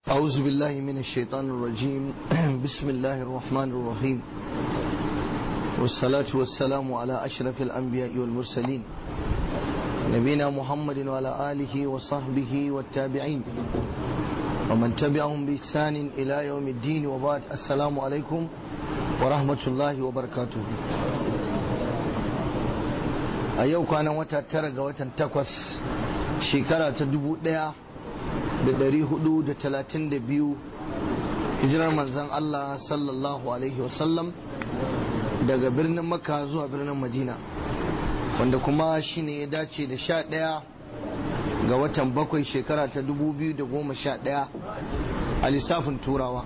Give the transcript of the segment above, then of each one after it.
أعوذ بالله من الشيطان الرجيم بسم الله الرحمن الرحيم والصلاة والسلام على أشرف الأنبياء والمرسلين نبينا محمد وعلى آله وصحبه والتابعين ومن تبعهم بإحسان إلى يوم الدين وبعد السلام عليكم ورحمة الله وبركاته a yau kwanan wata tara ga watan takwas shekara ta dubu daya da dari hudu da talatin da biyu hijirar manzan Allah sallallahu alaihi wasallam daga birnin makka zuwa birnin madina wanda kuma shine ya dace da sha daya ga watan bakwai shekara ta dubu biyu da goma sha daya a lissafin turawa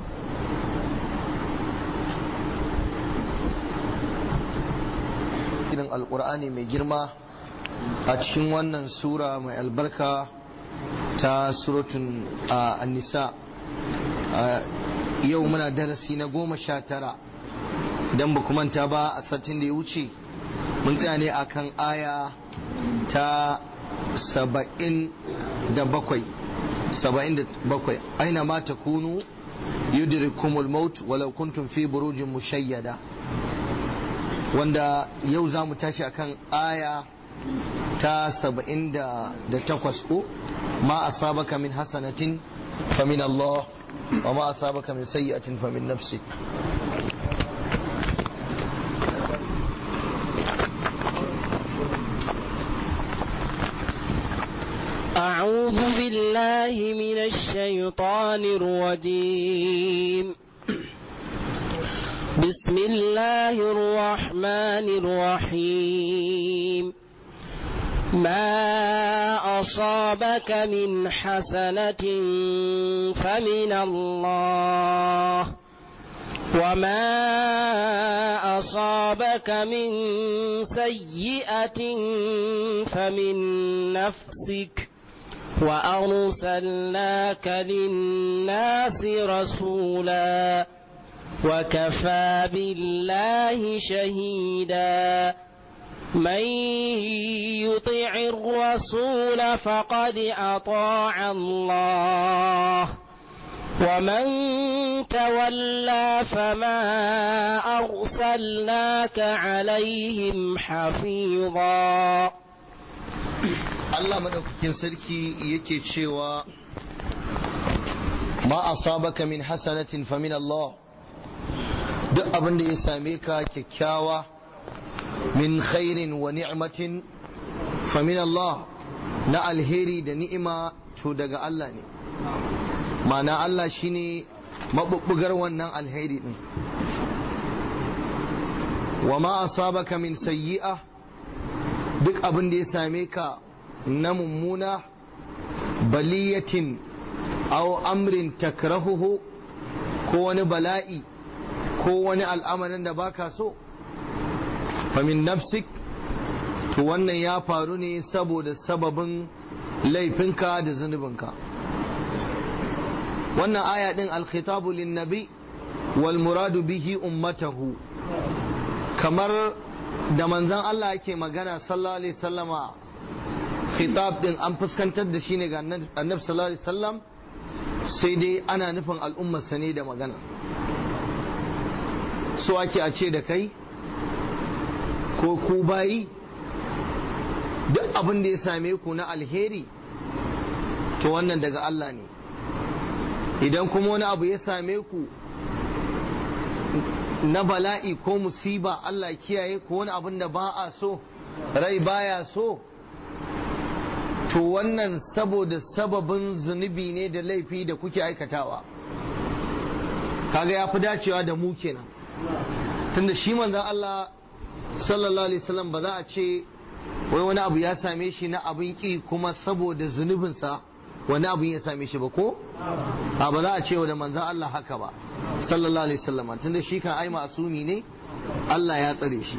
irin alkur'ani mai girma a cikin wannan sura mai albarka ta suratun nisa yau muna darasi na goma sha tara idan ba manta ba a satin da ya wuce mun tsaya ne akan aya ta saba'in da bakwai saba'in da bakwai aina ma ta kunu yudrikumul maut walau kuntum fi burujin mushayyada wanda yau za mu tashi akan aya ta saba'in da takwas ko ma asabaka min hasanatin fa min Allah wa ma asabaka min sayyi'atin fa min nafsik أعوذ بالله من الشيطان الرجيم بسم الله الرحمن الرحيم ما أصابك من حسنة فمن الله وما أصابك من سيئة فمن نفسك وأرسلناك للناس رسولا وكفى بالله شهيدا من يطع الرسول فقد أطاع الله ومن تولى فما أرسلناك عليهم حفيظا Allah madaukakin sarki yake cewa ma asabaka min hasanatin fa min Allah duk abin da ya same ka kyakkyawa min khairin wa ni'matin fa min Allah na alheri da ni'ima to daga Allah ne ma'ana Allah shine mabubbugar wannan alheri din wa ma asabaka min sayyi'a duk abin da ya same ka na mummuna baliyatin aw amrin takrahuhu ko wani bala'i ko wani al'amarin da baka so famin nafsik to wannan ya faru ne saboda sababin laifinka da zunubinka wannan aya din alkhitabu linnabi wal muradu bihi ummatahu kamar da manzan Allah yake magana sallallahu alaihi sallama khitab din an fuskantar da shi ne ga annabi sallallahu alaihi wasallam sai dai ana nufin al'ummarsa ne da magana so ake a ce da kai ko ku bayi duk abin da ya same ku na alheri to wannan daga Allah ne idan kuma wani abu ya same ku na bala'i ko musiba Allah kiyaye ko wani abin da ba a so rai baya so to wannan saboda sababin zunubi ne da laifi da kuke aikatawa kaga ya fi dacewa da mu kenan tunda shi manzan Allah sallallahu alaihi wasallam ba za a ce wai wani abu ya same shi na abin ki kuma saboda zunubinsa wani abu ya same shi ba ko a ba za a ce da manzan Allah haka ba sallallahu alaihi wasallam tunda shi kan ai masumi ne Allah ya tsare shi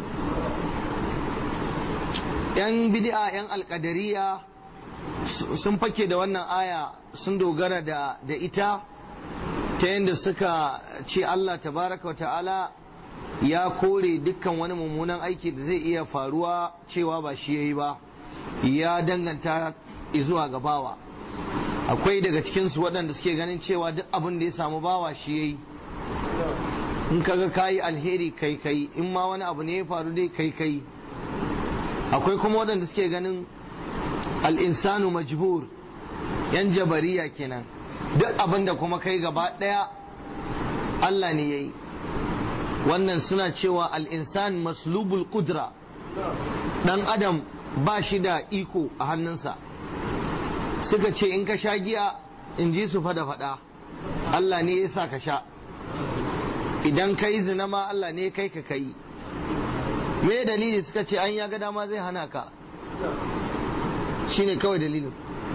yan bid'a yan alkadariya sun fake da wannan aya sun dogara da da ita ta yadda suka ce Allah tabaraka wa ta'ala ya kore dukkan wani mummunan aiki da zai iya faruwa cewa ba shi yayi ba ya danganta zuwa gabawa akwai daga cikinsu waɗanda suke ganin cewa duk abin da ya samu bawa shi ya yi in kaga kayi alheri kai kai in ma wani abu ne ya faru dai kai kai akwai kuma waɗanda suke ganin al'insanu majbur yan jabariya kenan duk abin da kuma kai gaba ɗaya Allah ne ya yi wannan suna cewa al'insan maslubul kudra ɗan adam ba shi da iko a hannunsa suka ce in ka sha giya in ji su fada fada Allah ne ya sa ka sha idan ka yi zina ma Allah ne kai ka kai me dalili suka ce an ya ga dama zai hana ka shine kawai dalilin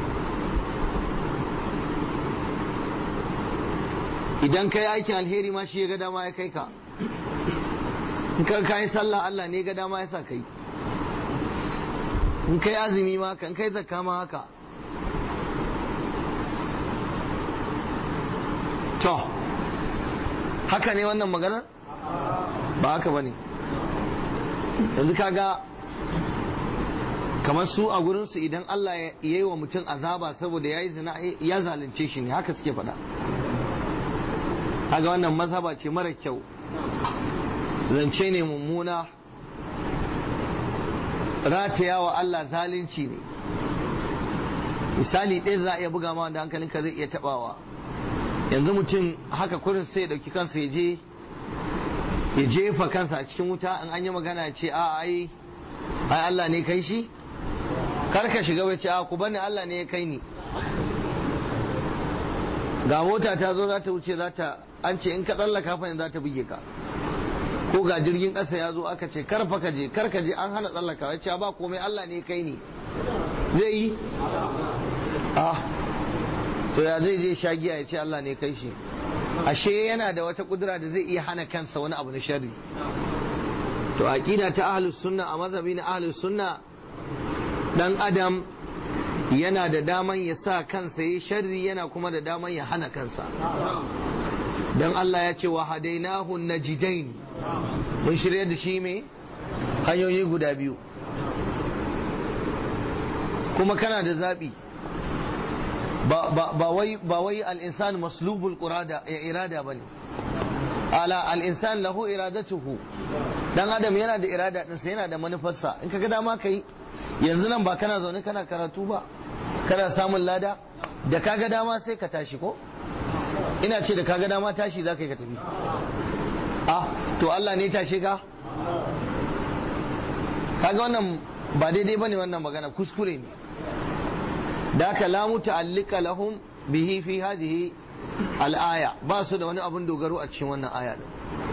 idan ka yi aikin alheri ma shi ya ga dama ya kai ka in ka kai sallah Allah ne ga dama ya sa kai in kai azumi ma kan kai zakka ma haka to haka ne wannan maganar ba haka ba ne yanzu kaga kamar su a gurinsu idan Allah ya yi wa mutum azaba saboda ya yi zina ya zalunce shi ne haka suke faɗa kaga wannan mazhaba ce mara kyau zance ne mummuna rataya wa Allah zalunci ne misali ɗaya za a iya buga ma da hankalinka zai iya taɓawa yanzu mutum haka kurin sai ya ɗauki kansa ya je ya jefa kansa a cikin wuta in an yi magana ya ce a ai ai Allah ne kai shi kar ka shiga bai ce a ku bani Allah ne ya kai ni ga mota ta zo za ta wuce za ta an ce in ka tsallaka fa za ta buge ka ko ga jirgin ƙasa ya zo aka ce kar fa ka je kar ka je an hana tsallaka ya ce ba komai Allah ne kai ni zai yi ah to ya zai je sha giya ya ce Allah ne kai shi ashe yana da wata kudura da zai iya hana kansa wani abu na sharri to aqida ta ahlus sunna a mazhabi na ahlus sunna dan adam yana da daman ya sa kansa yi sharri yana kuma da daman ya hana kansa dan Allah ya ce wa hadainahu najidain mun shirya da shi me hanyoyi guda biyu kuma kana da zabi ba wai al'insan maslubul irada ba ne ala al'insan lahu iradatuhu dan adam yana da irada ɗinsa yana da manufarsa in ka ga dama ka yi yanzu nan ba kana zaune kana karatu ba kana samun lada da ka ga dama sai ka tashi ko ina ce da ka ga dama tashi za ka yi ka tafi ah to Allah ne tashe ka kaga wannan ba daidai bane wannan magana kuskure ne da aka la muta'allika lahum bihi fi hadhihi al-aya ba su da wani abun dogaro a cikin wannan aya din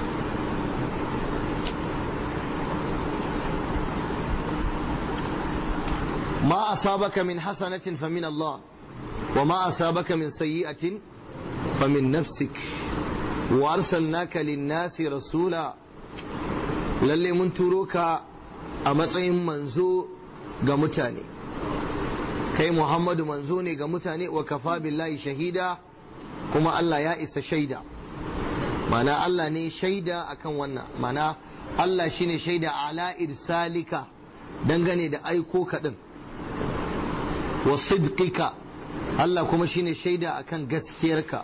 ما أصابك من حسنة فمن الله وما أصابك من سيئة فمن نفسك وأرسلناك للناس رسولا للي من تروك أمطعم منزو قمتاني kai Muhammadu manzo ne ga mutane wa kafa billahi shahida kuma Allah ya isa shaida mana Allah ne shaida akan wannan mana Allah shine shaida ala irsalika dangane da aiko kaɗin wa sidqika Allah kuma shine shaida akan gaskiyarka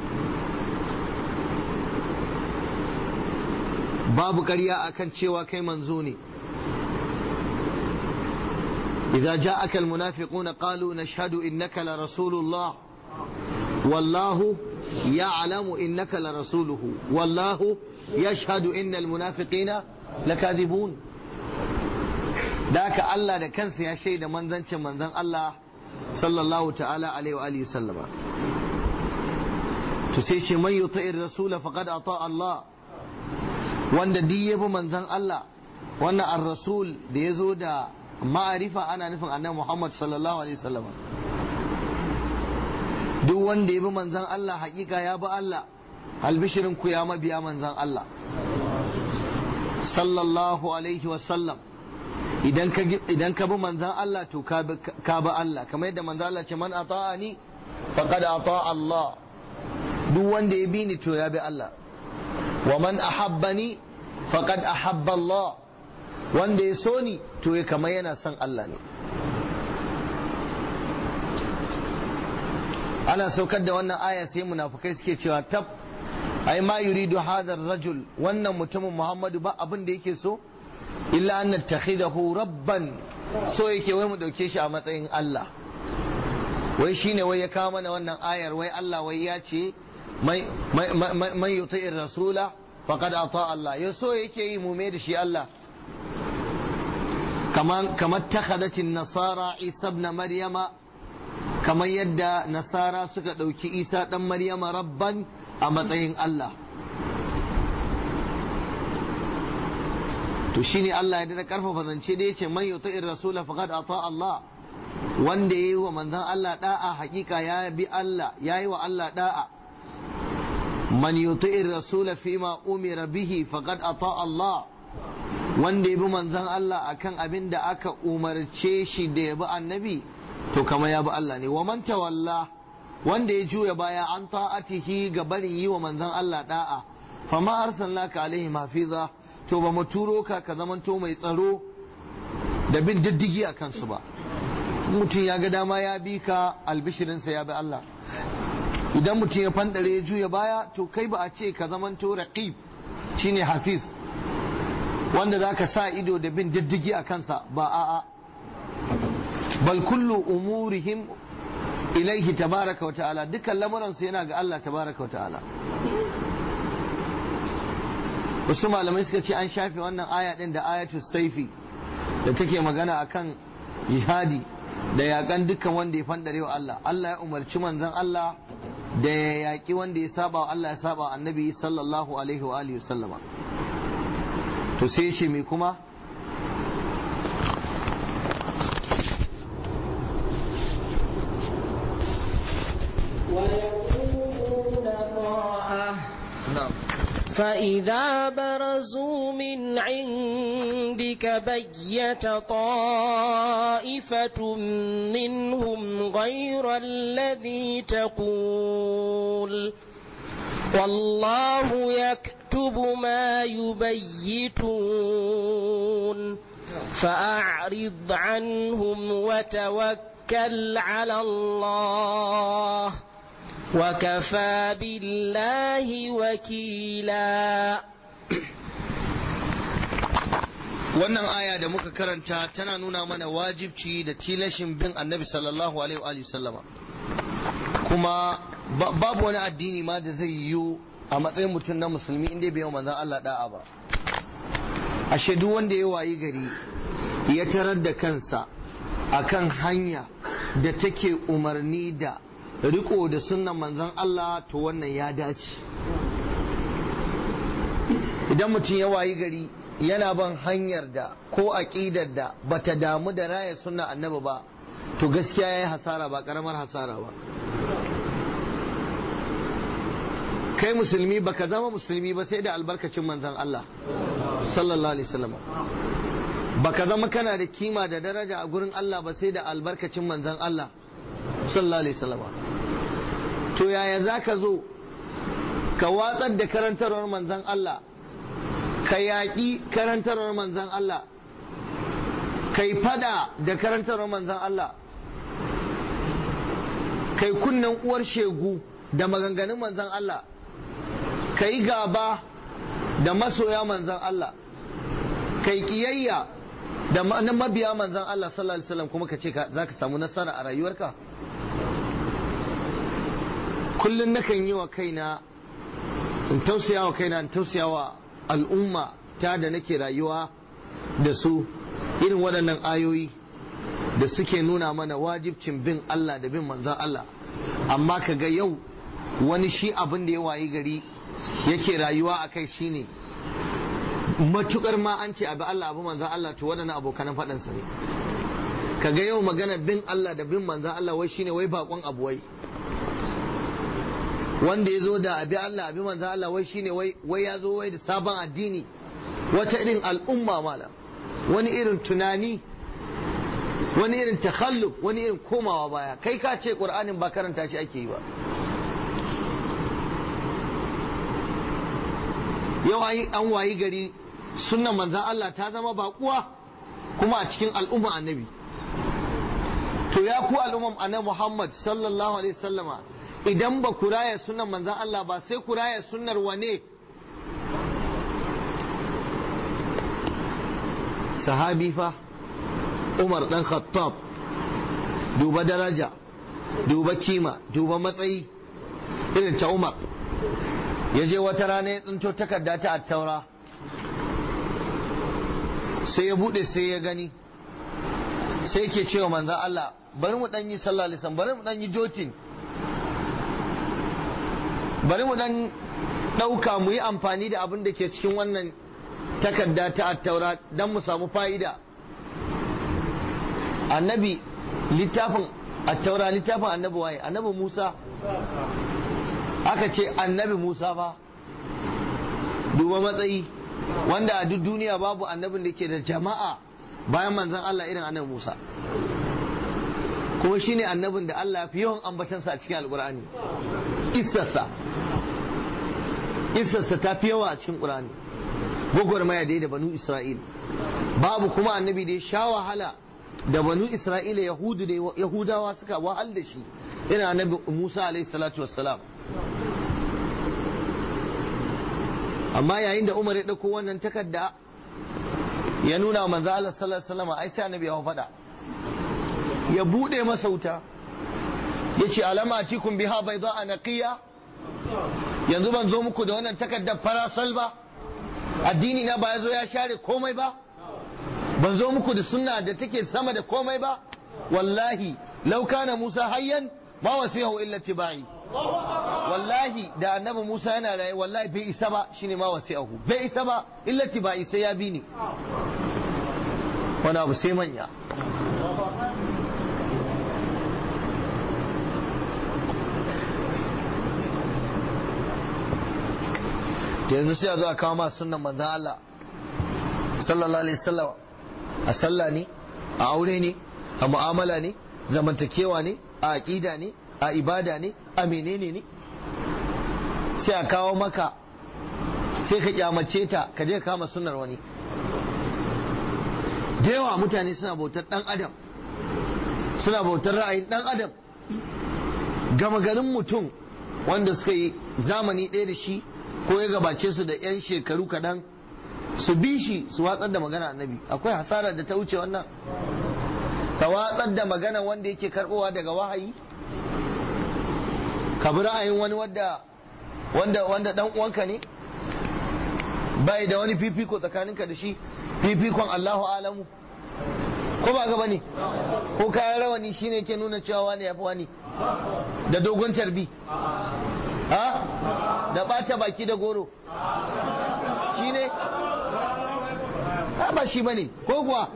babu ƙarya akan cewa kai manzo ne إذا جاءك المنافقون قالوا نشهد إنك لرسول الله والله يعلم إنك لرسوله والله يشهد إن المنافقين لكاذبون ذاك الله ده كان يا شيء ده منزن منزن الله صلى الله تعالى عليه وآله وسلم تسيش من يطيع الرسول فقد أطاع الله وان دي يبو منزن الله وان الرسول ده يزود ma'arifa ana nufin annabi Muhammad sallallahu alaihi wasallam duk wanda ya bi manzon Allah hakika ya bi Allah albishirin ku ya mabiya manzon Allah sallallahu alaihi wasallam idan ka idan ka bi manzon Allah to ka bi Allah kamar yadda manzon Allah ce man ata'ani faqad ata Allah duk wanda ya bi ni to ya bi Allah wa man ahabbani faqad ahabba Allah wanda ya so ni to ya kama yana son Allah ne ana saukar da wannan aya sai munafukai suke cewa tab ai ma yuridu hadar rajul wannan mutumin muhammadu ba abin da yake so illa an nattakhidahu rabban so yake wai mu dauke shi a matsayin Allah wai shine wai ya kawo mana wannan ayar wai Allah wai ya ce man yuti'ir rasula faqad ata Allah ya so yake yi mu mai da shi Allah kamar kamar takhadatin nasara isa ibn maryama kamar yadda nasara suka dauki isa dan maryama rabban a matsayin Allah to shine Allah ya da karfafa zance da yace man yuti'ir rasula faqad ata Allah wanda yayi wa manzon Allah da'a hakika ya bi Allah yayi wa Allah da'a man yuti'ir rasula fima umira bihi faqad ata Allah wanda ya bi manzon Allah akan abin da aka umarce shi da ya bi annabi to kama ya bi Allah ne wa man tawalla wanda ya juya baya an ta'atihi ga barin yi wa manzon Allah da'a fama arsalnaka alaihi hafiza to ba mu turo ka ka zamanto mai tsaro da bin diddigi a kansu ba mutum ya ga dama ya bi ka albishirinsa ya bi Allah idan mutum ya fandare ya juya baya to kai ba a ce ka zamanto raqib shine hafiz wanda za ka sa ido da bin diddigi a kansa ba a'a bal kullu umurihim ilaihi tabaraka wa ta'ala dukkan lamuransu yana ga Allah tabaraka wa ta'ala wasu malamai suka ce an shafe wannan aya din da ayatul saifi da take magana akan jihadi da yakan dukkan wanda ya fandare wa Allah Allah ya umarci manzon Allah da ya yaki wanda ya saba wa Allah ya saba wa annabi sallallahu alaihi wa alihi sallama to sai ya ce me kuma ويقولون طاعة na'am فإذا برزوا من عندك بيت طائفة منهم غير الذي تقول والله يكتب ما يبيتون فأعرض عنهم وتوكل على الله وكفى بالله وكيلا wannan aya da muka karanta tana nuna mana wajibci da tilashin bin annabi sallallahu alaihi wa sallama kuma ba- babu wani addini ma da zai yiwu a matsayin mutum na musulmi inda bai yi wa manzon Allah da'a ba ashe duk wanda ya wayi gari ya tarar da kansa akan hanya da take umarni da riko da sunnan manzon Allah to wannan ya dace idan mutum ya wayi gari yana ban hanyar da ko aƙidar da bata damu da raya sunna annabi ba to gaskiya yayi hasara ba karamar hasara ba kai musulmi baka zama musulmi ba sai da albarkacin manzon Allah sallallahu alaihi wasallam baka zama kana da kima da daraja a gurin Allah ba sai da albarkacin manzon Allah sallallahu alaihi wasallam to yaya zaka zo ka watsar da karantarwar manzon Allah ka yaƙi karantarwar manzon Allah kai fada da karantarwar manzon Allah kai kunnen uwar shegu da maganganun manzon Allah kai gaba da masoya manzon Allah kai kiyayya da ma- na mabiya manzon Allah sallallahu alaihi wasallam kuma ka ce za ka samu nasara a rayuwarka kullum nakan yi wa kaina in tausaya wa kaina in tausaya wa al'umma ta da nake rayuwa da su irin waɗannan ayoyi da suke nuna mana wajibcin bin Allah da bin manzan Allah amma ka ga yau wani shi abin da ya wayi gari yake rayuwa a kai shine matukar ma an ce abi Allah abu manzan Allah to waɗannan abokanan faɗansa ne ka ga yau magana bin Allah da bin manzan Allah wai shine wai bakon abu wai wanda ya zo da abi Allah abi manzan Allah wai shine wai wai ya zo wai da sabon addini wata irin al'umma mala wani irin tunani wani irin takhalluf wani irin komawa baya kai ka ce qur'anin ba karanta shi ake yi ba yau an an wayi gari sunnan manzan Allah ta zama baƙuwa kuma a cikin al'umma annabi to ya ku al'umman annabi Muhammad sallallahu alaihi wasallama idan ba ku raya sunan manzan Allah ba sai ku raya sunnar wane sahabi fa Umar dan Khattab duba daraja duba kima duba matsayi irin ta Umar ya je wata rana ya tsinto takarda ta attaura sai ya bude sai ya gani sai ke cewa manzan Allah bari mu dan yi sallah lisan bari mu dan yi jotin bari mu dan dauka mu yi amfani da abin da ke cikin wannan takarda ta attaura don mu samu fa'ida annabi littafin attaura littafin annabi waye annabi Musa aka ce annabi Musa ba duba matsayi wanda a duk duniya babu annabin da ke da jama'a bayan manzan Allah irin annabi Musa kuma shine annabin da Allah fi yawan ambatansa a cikin alkur'ani isarsa isarsa ta fi yawa a cikin ƙur'ani gwagwarmaya dai da banu Isra'il babu kuma annabi da ya sha wahala da banu Isra'ila yahudu da yahudawa suka wahal da shi ina annabi Musa alaihi salatu wassalam amma yayin da Umar ya ɗauko wannan takarda ya nuna wa manzo Allah sallallahu alaihi wasallam ai sai annabi ya faɗa ya bude masa wuta yace alama atikum biha bayda naqiya yanzu ban zo muku da wannan takardar farasal ba addini na ba ya zo ya share komai ba ban zo muku da sunna da take sama da komai ba wallahi law kana Musa hayyan ma wasiyahu illa tibai wallahi da annabi Musa yana raye wallahi bai isa ba shine ma wasiyahu bai isa ba illa tibai sai ya bi ni wani abu sai manya yanzu sai a zo a kawo ma sunan manzan Allah sallallahu alaihi wasallam a sallah ne a aure ne a mu'amala ne zamantakewa ne a aqida ne a ibada ne a menene ne sai a kawo maka sai ka kyamace ta ka je kama sunnar wani da yawa mutane suna bautar dan adam suna bautar ra'ayin dan adam gama garin mutum wanda suka yi zamani ɗaya da shi ko ya gabace su da 'yan shekaru kaɗan su bi shi su watsar da magana annabi akwai hasara da ta wuce wannan ka watsar da magana wanda yake karbowa daga wahayi ka bi ra'ayin wani wanda wanda wanda dan uwanka ne bai da wani fifiko tsakaninka da shi fifikon Allahu alamu ko ba gaba ne ko kayan rawani shine ke nuna cewa wani ya fi wani da dogon tarbi ha da bata baki da goro shi ne ba shi bane ko kuwa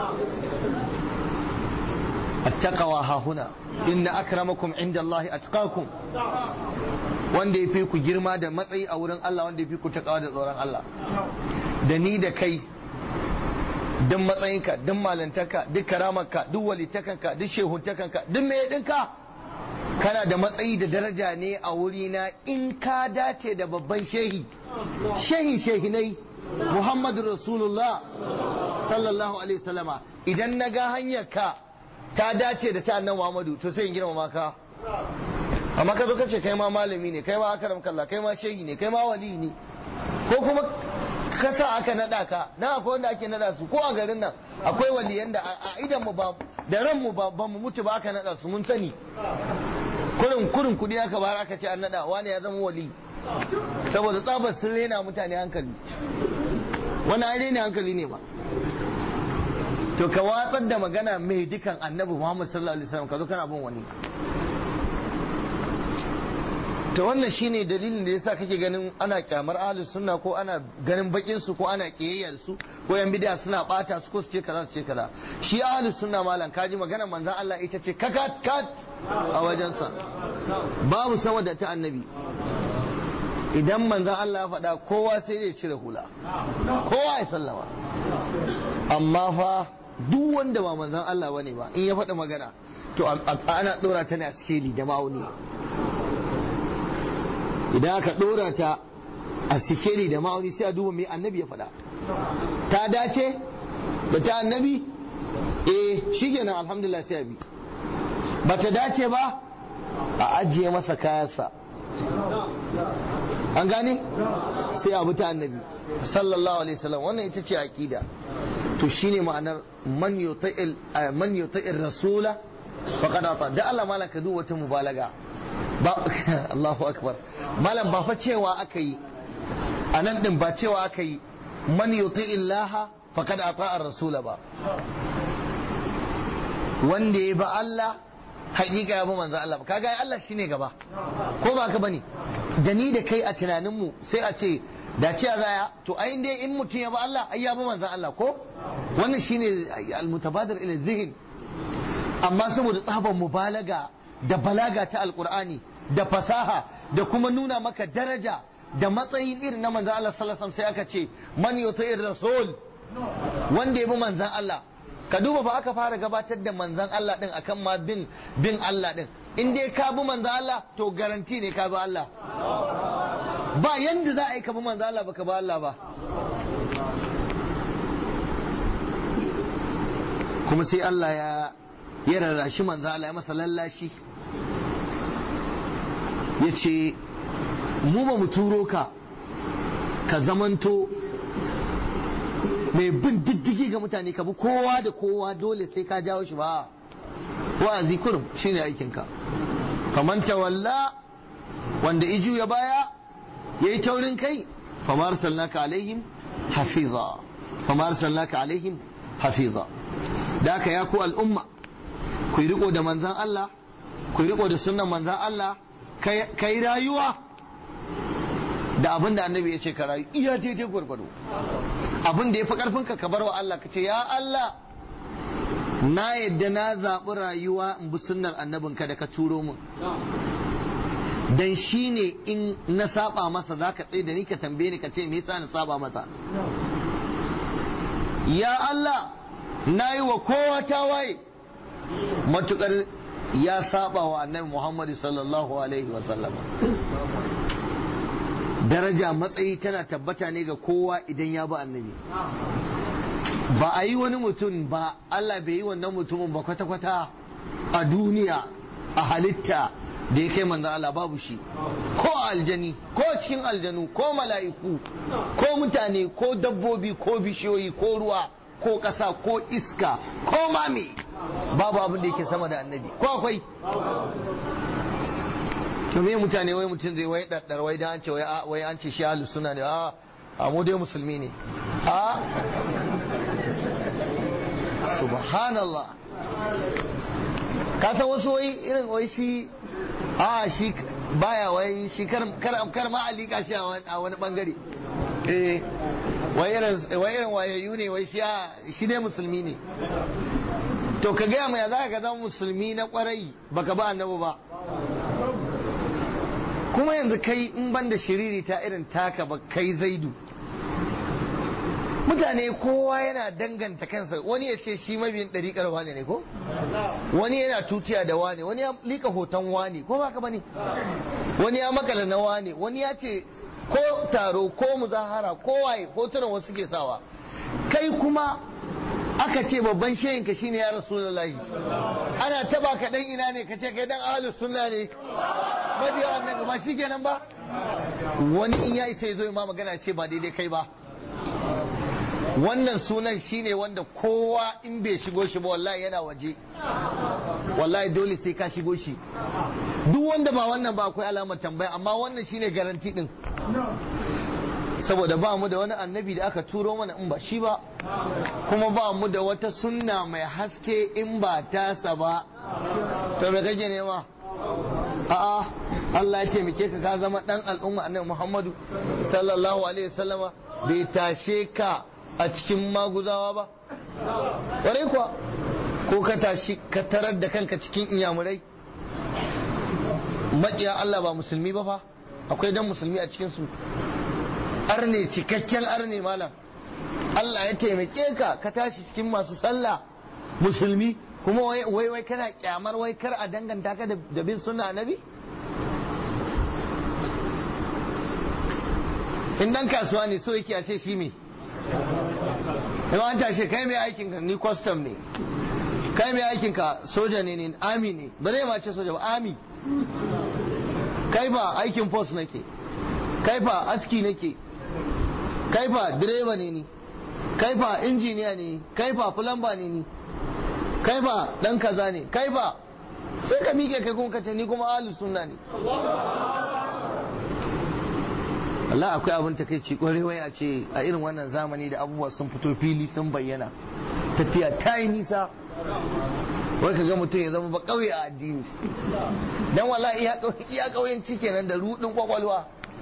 attaqwa ha huna inna akramakum inda Allah atqakum wanda ya fi ku girma da matsayi a wurin Allah wanda ya fi ku takawa da tsoron Allah da ni da kai duk matsayinka duk malantarka duk karamarka duk walitakanka duk shehuntakanka duk mai ɗinka kana da matsayi da daraja ne a wurina in ka dace da babban shehi shehi shehinai muhammadu rasulullah sallallahu alaihi wasallama idan na ga hanyarka ta dace da ta annan muhammadu to sai in girmama ka amma ka zo ka ce kai ma malami ne kai ma akaram kalla kai ma shehi ne kai ma wali ne ko kuma ka sa aka nada ka na akwai wanda ake nada su ko a garin nan akwai waliyan da a idan mu ba da ran mu ba mu mutu ba aka nada su mun sani kurin kurin kudi aka bayar aka ce an nada wani ya zama wali saboda tsabar sun rena mutane hankali wani ai rena hankali ne ba to ka watsar da magana mai dukan annabi Muhammad sallallahu alaihi wasallam ka zo kana bin wani to wannan shine dalilin da yasa kake ganin ana kyamar ahlus sunna ko ana ganin bakin su ko ana kiyayyar su ko yan bid'a suna bata su ko su ce kaza su ce kaza shi ahlus sunna malam kaji maganar manzon Allah ita ce kakat kat a wajensa babu sama da ta annabi idan manzon Allah ya faɗa kowa sai zai cire hula kowa ya sallama amma fa duk wanda ba manzon Allah bane ba in ya faɗa magana to ana ɗora ta ne a sikeli da ma'auni idan aka ɗora ta a sikeli da ma'auni sai a duba mai annabi ya faɗa ta dace da ta annabi eh shi kenan alhamdulillah sai a bi ba ta dace ba a ajiye masa kayansa an gane sai abu ta annabi sallallahu alaihi wasallam wannan ita ce aqida to shine ma'anar man yuta'il man yuta'ir rasula faqad ata da Allah malaka duk wata mubalaga ba Allahu akbar malam ba fa cewa aka yi anan din ba cewa aka yi man yuti'il laha faqad ata ar-rasula ba wanda ya ba Allah hakika ya bi manzo Allah kaga ai Allah shine gaba ko ba ka bane da ni da kai a tunaninmu sai a ce da ce zaya to ai dai in mutum ya bi Allah ai ya bi manzo Allah ko wannan shine al-mutabadir ila zihin amma saboda tsaban mubalaga da balaga ta alqur'ani da fasaha da kuma nuna maka daraja da matsayin irin na manzo Allah sallallahu alaihi wasallam sai aka ce man yuti'ir rasul wanda ya bi manzon Allah ka duba ba aka fara gabatar da manzan Allah din akan ma bin bin Allah din in dai ka bi manzan Allah to garanti ne ka bi Allah ba yanda za a yi ka bi manzan Allah baka bi Allah ba kuma sai Allah ya ya rarrashi manzan Allah ya masa lallashi ya ce mu ba mu turo ka ka zamanto mai bin diddigi ga mutane ka bi kowa da kowa dole sai ka jawo shi ba wa'azi kurum shine aikinka faman tawalla wanda iju ya baya yayi taurin kai fama arsalnaka alaihim hafiza fama arsalnaka alaihim hafiza da haka ya ku al'umma ku yi riko da manzan Allah ku yi riko da sunnan manzan Allah ka yi rayuwa da abin da annabi ya ce ka rayu iya daidai gwargwado abin da ya fi karfinka ka bar wa Allah ka ce ya Allah na yadda na zaɓi rayuwa in bi sunnar annabinka da ka turo min dan shi ne in na saba masa za ka tsaye da ni ka tambaye ni ka ce me yasa na saba masa ya Allah na yi wa kowa tawaye matukar ya saba wa annabi Muhammadu sallallahu alaihi wasallam daraja matsayi tana tabbata ne ga kowa idan ya bi annabi ba a yi wani mutum ba Allah bai yi wannan mutumin ba kwata-kwata a duniya a halitta da ya kai manzan Allah babu shi ko aljani ko cikin aljanu ko mala'iku ko mutane ko dabbobi ko bishiyoyi ko ruwa ko ƙasa ko iska ko mami babu abin da yake sama da annabi ko akwai to me mutane wai mutum zai wai daddar wai dan an ce wai an ce shi ahlus sunna ne a a mu dai musulmi ne a subhanallah ka san wasu wai irin wai shi a shi baya wai shi kar kar ma alika shi a wani bangare eh wai irin wai irin wayayyu ne wai shi shi dai musulmi ne to ka gaya mai za ka zama musulmi na kwarai baka ba annabi ba kuma yanzu kai in ban da shiriri ta irin taka ba kai zaidu mutane kowa yana danganta kansa wani ya ce shi mabiyin ɗariƙar wane ne ko wani yana tutiya da wane wani ya lika hoton wane ko ba ka bane wani ya makala na wane wani ya ce ko taro ko muzahara ko waye hotunan wasu ke sawa kai kuma aka ce babban shehinka shine ya rasulullahi ana taba ka dan ina ne ka ce kai dan ahlus sunna ne mabiya annabi ba shikenan ba wani in ya isa ya zo ma magana ce ba daidai kai ba wannan sunan shine wanda kowa in bai shigo shi ba wallahi yana waje wallahi dole sai ka shigo shi duk wanda ba wannan ba akwai alamar tambaya amma wannan shine garanti din saboda ba mu da wani annabi da aka turo mana in ba shi ba kuma ba mu da wata sunna mai haske in ba tasa ba to me kake nema a'a Allah ya taimake ka ka zama dan al'umma annabi Muhammadu sallallahu alaihi wasallama bai tashe ka a cikin maguzawa ba ƙwarai kuwa ko ka tashi ka tarar da kanka cikin inyamurai maƙiya Allah ba musulmi ba fa akwai dan musulmi a cikinsu arne cikakken arne malam Allah ya taimake ka ka tashi cikin masu sallah musulmi kuma wai wai kana kyamar wai kar a danganta ka da bin sunna nabi in dan kasuwa ne so yake a ce shi me in an tashe kai mai aikin ka ni custom ne kai mai aikin ka soja ne ne ami ne ba zai ma ce soja ba ami kai fa aikin post nake kai fa aski nake kai fa direba ne ni kai fa injiniya ne kai fa plumber ne ni kai fa dan kaza ne kai fa sai ka miƙe kai kuma kace ni kuma ahlus sunna ne Allah akwai abin takeici kwarewa a ce a irin wannan zamani da abubuwa sun fito fili sun bayyana tafiya ta yi nisa wai ka ga mutum ya zama ba kauye a addini dan wala iya kauyenci kenan da rudin kwakwalwa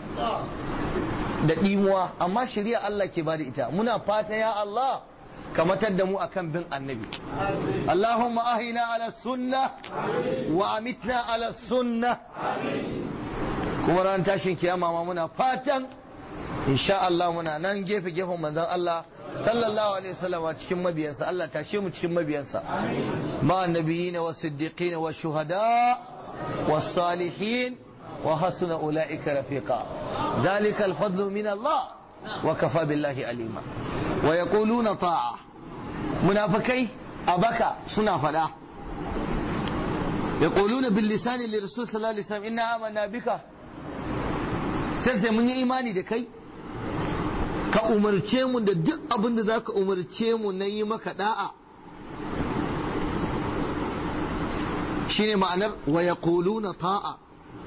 da dimuwa amma shari'a Allah ke bada ita muna fata ya Allah ka matar da mu akan bin annabi Allahumma ahina ala sunna wa amitna ala sunna kuma ran tashin kiyama ma muna fatan insha Allah muna nan gefe gefen manzon Allah sallallahu alaihi wasallam cikin mabiyansa Allah tashe mu cikin mabiyansa ma annabiyina was siddiqina was shuhada was salihin wa hasuna ulaika rafiqa dhalika al fadlu min Allah wa kafa billahi alima wa yaquluna ta'a munafikai abaka suna fada yaquluna bil lisani li rasul sallallahu alaihi wasallam inna amanna bika sai sai mun yi imani da kai ka umarce mu da duk abin da za ka umarce mu na yi maka da'a shine ma'anar wa yaquluna ta'a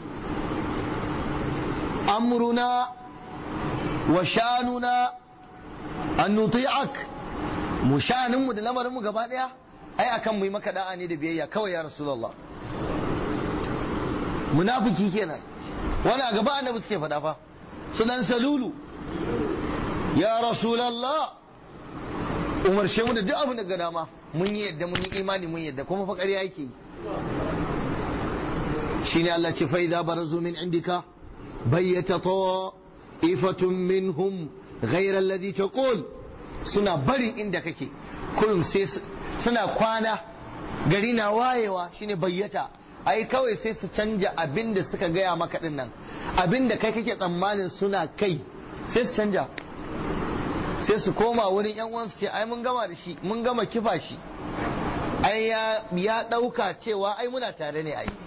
amruna wa shanuna an nuti'ak mu shanin mu da lamarin mu gaba daya ai akan mu yi maka da'a ne da biyayya kawai ya rasulullah munafiki kenan wani a gaba annabi suke faɗa fa sunan salulu ya rasulallah umarshe mu da duk abin da ga dama mun yi yadda mun yi imani mun yadda kuma fa ƙarya yake shine Allah ce fa idza barazu min indika bayyata ta'ifatun minhum ghayra alladhi taqul suna barin inda kake kullum sai suna kwana gari na wayewa shine bayyata ai kawai sai su canja abin da suka gaya maka din nan abin da kai kake tsammanin suna kai sai su canja sai su koma wurin yan uwansu ce ai mun gama da shi mun gama kifa shi ai ya ya dauka cewa ai muna tare ne ai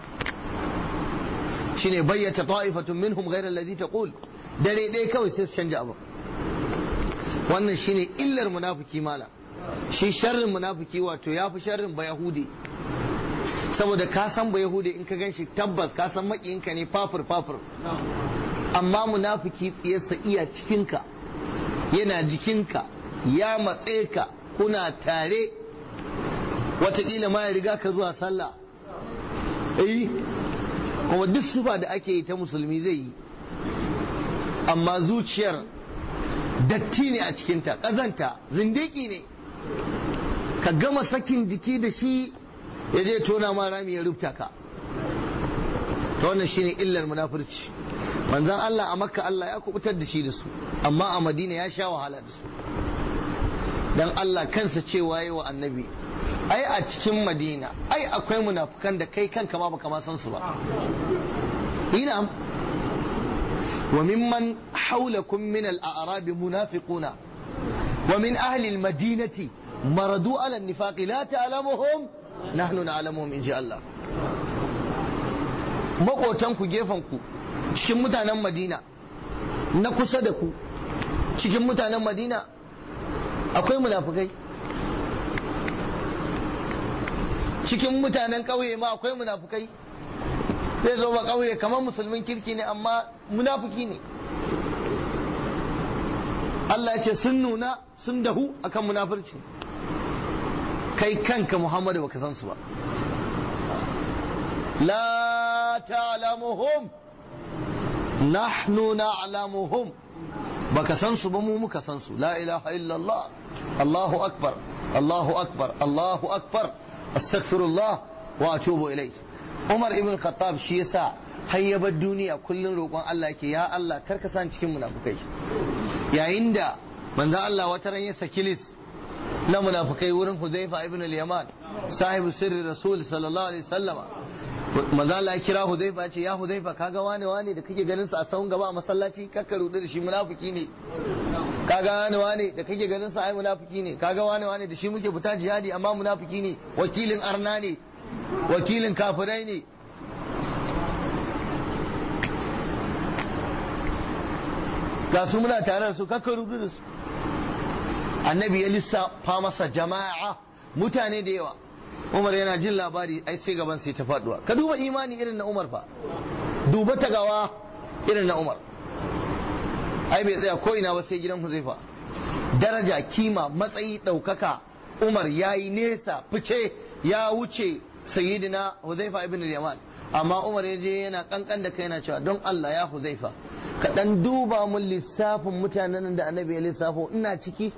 shine bayyata ta'ifatun minhum ghayra alladhi taqul dare dai kawai sai su canja abu wannan shine illar munafiki mala shi sharrin munafiki wato yafi sharrin ba yahudi saboda ka san ba yahudi in ka gan shi tabbas ka san makiyinka ne fafur fafur amma munafiki tsiyarsa iya cikinka yana jikinka ya matse ka kuna tare wataƙila ma ya riga ka zuwa sallah eh kuma duk sufa da ake yi ta musulmi zai yi amma zuciyar datti ne a cikinta ƙazanta zindiki ne ka gama sakin jiki da shi ya je tona ma rami ya rubuta ka to wannan shine illar munafurci manzon Allah a makka Allah ya kubutar da shi da su amma a madina ya sha wahala da su dan Allah kansa cewa yi wa annabi ai a cikin madina ai akwai munafukan da kai kanka ma baka ma san su ba ina wa mimman haulakum min al-a'rab munafiquna wa min ahli al-madinati maradu ala an-nifaq la ta'lamuhum nahnu na'lamuhum in ji Allah makotan ku gefen ku cikin mutanen Madina na kusa da ku cikin mutanen Madina akwai munafukai cikin mutanen ƙauye ma akwai munafukai zai zo ba ƙauye kamar musulmin kirki ne amma munafuki ne Allah ya ce sun nuna sun dahu akan munafurci kai kanka Muhammadu baka san su ba la ta'lamuhum nahnu na'lamuhum baka san su ba mu muka san su la ilaha illallah Allahu akbar Allahu akbar Allahu akbar astaghfirullah wa atubu ilai Umar ibn Khattab shi yasa hayyabar duniya kullun roƙon Allah yake ya Allah karka san cikin munafukai yayin da manzo Allah wata ran ya saki lis na munafukai wurin Huzaifa ibn al-Yaman sahibu sirri Rasul sallallahu alaihi wasallama manzo Allah ya kira Huzaifa ya ce ya Huzaifa kaga wane wane da kake ganin sa a sahun gaba a masallaci kakka rudu da shi munafiki ne kaga wane wane da kake ganin sa ai munafiki ne kaga wane wane da shi muke fita jihadi amma munafiki ne wakilin arna ne wakilin kafirai ne ga su muna tare da su kakka rubu da su annabi ya lissafa masa jama'a mutane da yawa umar yana jin labari ai sai gaban sai ta faduwa ka duba imani irin na umar fa duba ta gawa irin na umar ai bai tsaya ko ina ba sai gidan huzaifa daraja kima matsayi ɗaukaka umar ya yi nesa fice ya wuce sayyidina huzaifa ibn yaman amma umar ya je yana kankan da kai yana cewa don Allah ya huzaifa ka dan duba mun lissafin mutanen da annabi ya lissafo ina ciki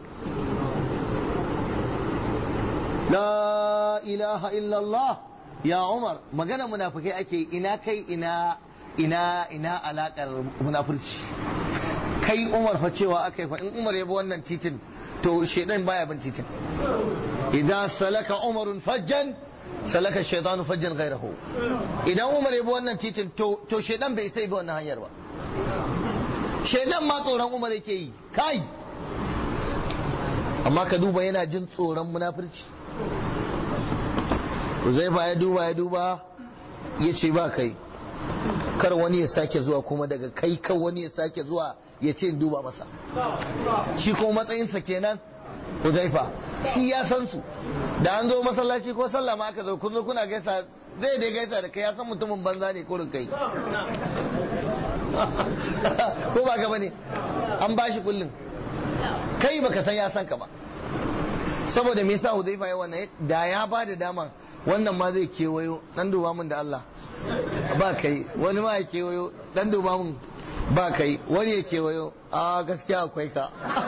la ilaha illallah ya umar magana munafikai ake ina kai ina ina ina alakar munafurci kai umar fa cewa aka yi fa in umar ya bi wannan titin to shedan baya bin titin idan salaka umarun fajjan salaka shaitanu fajjan gairahu idan umar ya bi wannan titin to to shedan bai sai bi wannan hanyar ba shedan ma tsoron umar yake yi kai amma ka duba yana jin tsoron munafurci Uzaifa ya duba ya duba ya ce ba kai kar wani ya sake zuwa kuma daga kai kan wani ya sake zuwa ya ce in duba masa shi ko matsayinsa kenan Huzaifa shi ya san su da an zo masallaci ko sallah ma aka zo kun zo kuna gaisa zai dai gaisa da kai ya san mutumin banza ne kurin kai ko ba ka bane an bashi kullum kai baka san ya san ka ba saboda me yasa Huzaifa ya wannan da ya ba da dama wannan ma zai kewayo dan duba mun da Allah ba kai wani ma ya kewayo dan duba mun ba kai wani ya kewayo a gaskiya akwai ka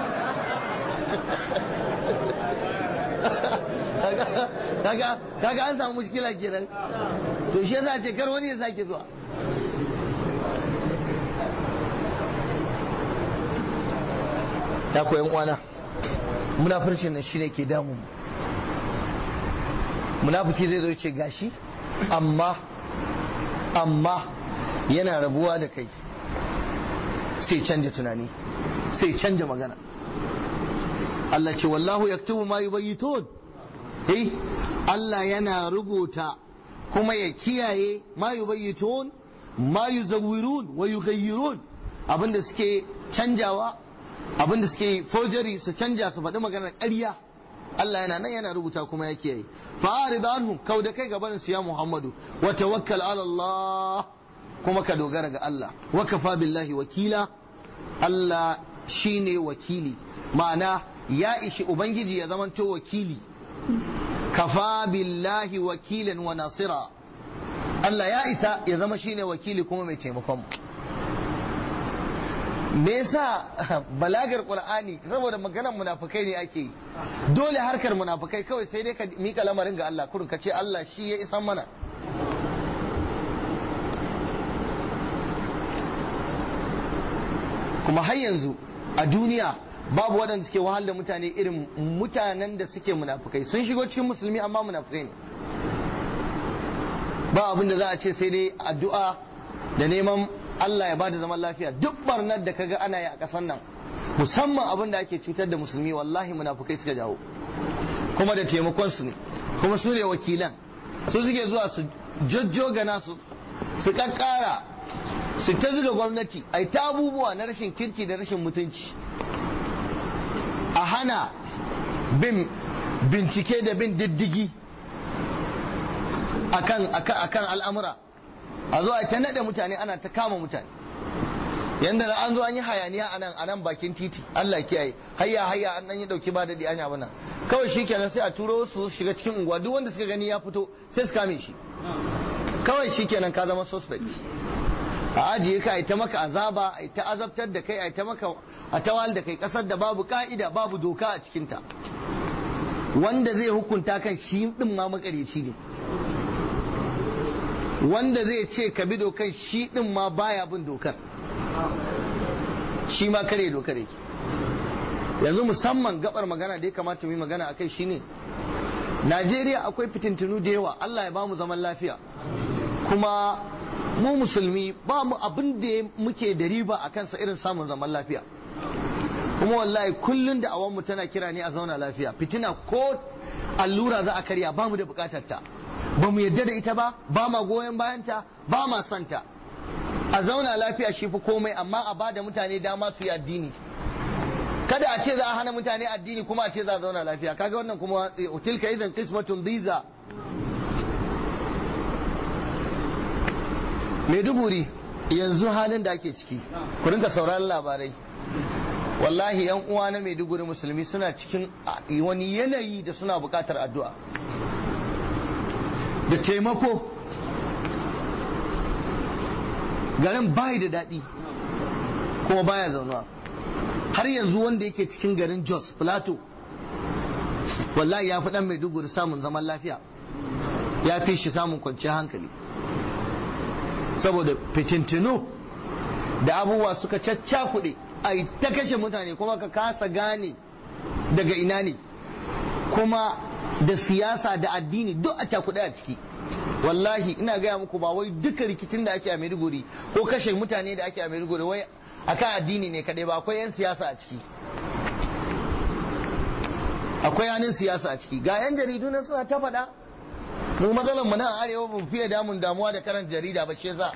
kaga an samu mushkila kenan to shi yasa ce kar wani ya sake zuwa ya koyan uwana munafircin nan shine ke damu munafiki zai zo ce gashi amma amma yana rabuwa da kai sai canja tunani sai canja magana Allah ce wallahu yaktubu ma yubayyitun eh Allah yana rubuta kuma ya kiyaye ma yubayyitun ma yuzawwirun wa yughayyirun abinda suke canjawa abinda suke forgery su canja su faɗi maganar ƙarya Allah yana nan yana rubuta kuma ya kiyaye fa'arid anhum kau da kai gaban su ya Muhammadu wa tawakkal ala Allah kuma ka dogara ga Allah wa kafa billahi wakila Allah shine wakili ma'ana ya ishi ubangiji ya zamanto wakili kafa billahi wakilan wa nasira Allah ya isa ya zama shine wakili kuma mai taimakon mu me yasa balagar qur'ani saboda maganar munafikai ne ake yi dole harkar munafikai kawai sai dai ka mika lamarin ga Allah kurun ka ce Allah shi ya isan mana kuma har yanzu a duniya babu waɗanda suke wahal da mutane irin mutanen da suke munafukai sun shigo cikin musulmi amma munafukai ne ba abin da za a ce sai dai addu'a da neman Allah ya bada zaman lafiya duk barnar da kaga ana yi a ƙasar nan musamman abin da ake cutar da musulmi wallahi munafukai suka jawo kuma da taimakon su ne kuma su ne wakilan su suke zuwa su jojjogana su su kakkara su ta zuga gwamnati a ta abubuwa na rashin kirki da rashin mutunci a hana bin bincike da bin diddigi akan akan al'amura a zo a ta nade mutane ana ta kama mutane yanda da an zo an yi hayaniya a nan a nan bakin titi Allah kiyaye hayya hayya an dan yi dauki ba dadi anya bana kawai shikenan sai a turo su shiga cikin unguwa duk wanda suka gani ya fito sai su kame shi kawai shikenan ka zama suspect a ajiye ka ta maka azaba a ta azabtar da kai a ta maka a tawal da kai kasar da babu ka'ida babu doka a cikinta wanda zai hukunta kan shi din ma makareci ne wanda zai ce ka bi dokan shi din ma baya bin dokar shi ma kare dokar yake yanzu musamman gabar magana da ya kamata mu yi magana akai shine Najeriya akwai fitintunu da yawa Allah ya bamu zaman lafiya kuma mu musulmi ba mu abin da muke da riba a kansa irin samun zaman lafiya kuma wallahi kullun da awanmu tana kira ne a zauna lafiya fitina ko allura za a karya ba mu da bukatar ta ba mu yadda da ita ba ba ma goyon bayanta ba ma santa a zauna lafiya shi fi komai amma a ba da mutane dama su yi addini kada a ce za a hana mutane addini kuma a ce za a zauna lafiya kaga wannan kuma tilka idan qismatun dhiza Maiduguri yanzu halin da ake ciki ku rinka sauraron labarai wallahi yan uwa na Maiduguri musulmi suna cikin wani yanayi da suna bukatar addu'a da taimako garin bai da daɗi kuma baya zaunuwa har yanzu wanda yake cikin garin Jos Plateau wallahi ya fi dan Maiduguri samun zaman lafiya ya fi shi samun kwanciyar hankali saboda fitintinu da abubuwa suka caccakuɗe a ta kashe mutane kuma ka kasa gane daga ina ne kuma da siyasa da addini duk a cakuɗe a ciki wallahi ina gaya muku ba wai duka rikicin da ake a Maiduguri ko kashe mutane da ake a Maiduguri wai akan addini ne kadai ba akwai 'yan siyasa a ciki akwai yanin siyasa a ciki ga 'yan jaridu na suna ta faɗa mu matsalar mu nan arewa ba fiye damun damuwa da karanta jarida ba shi za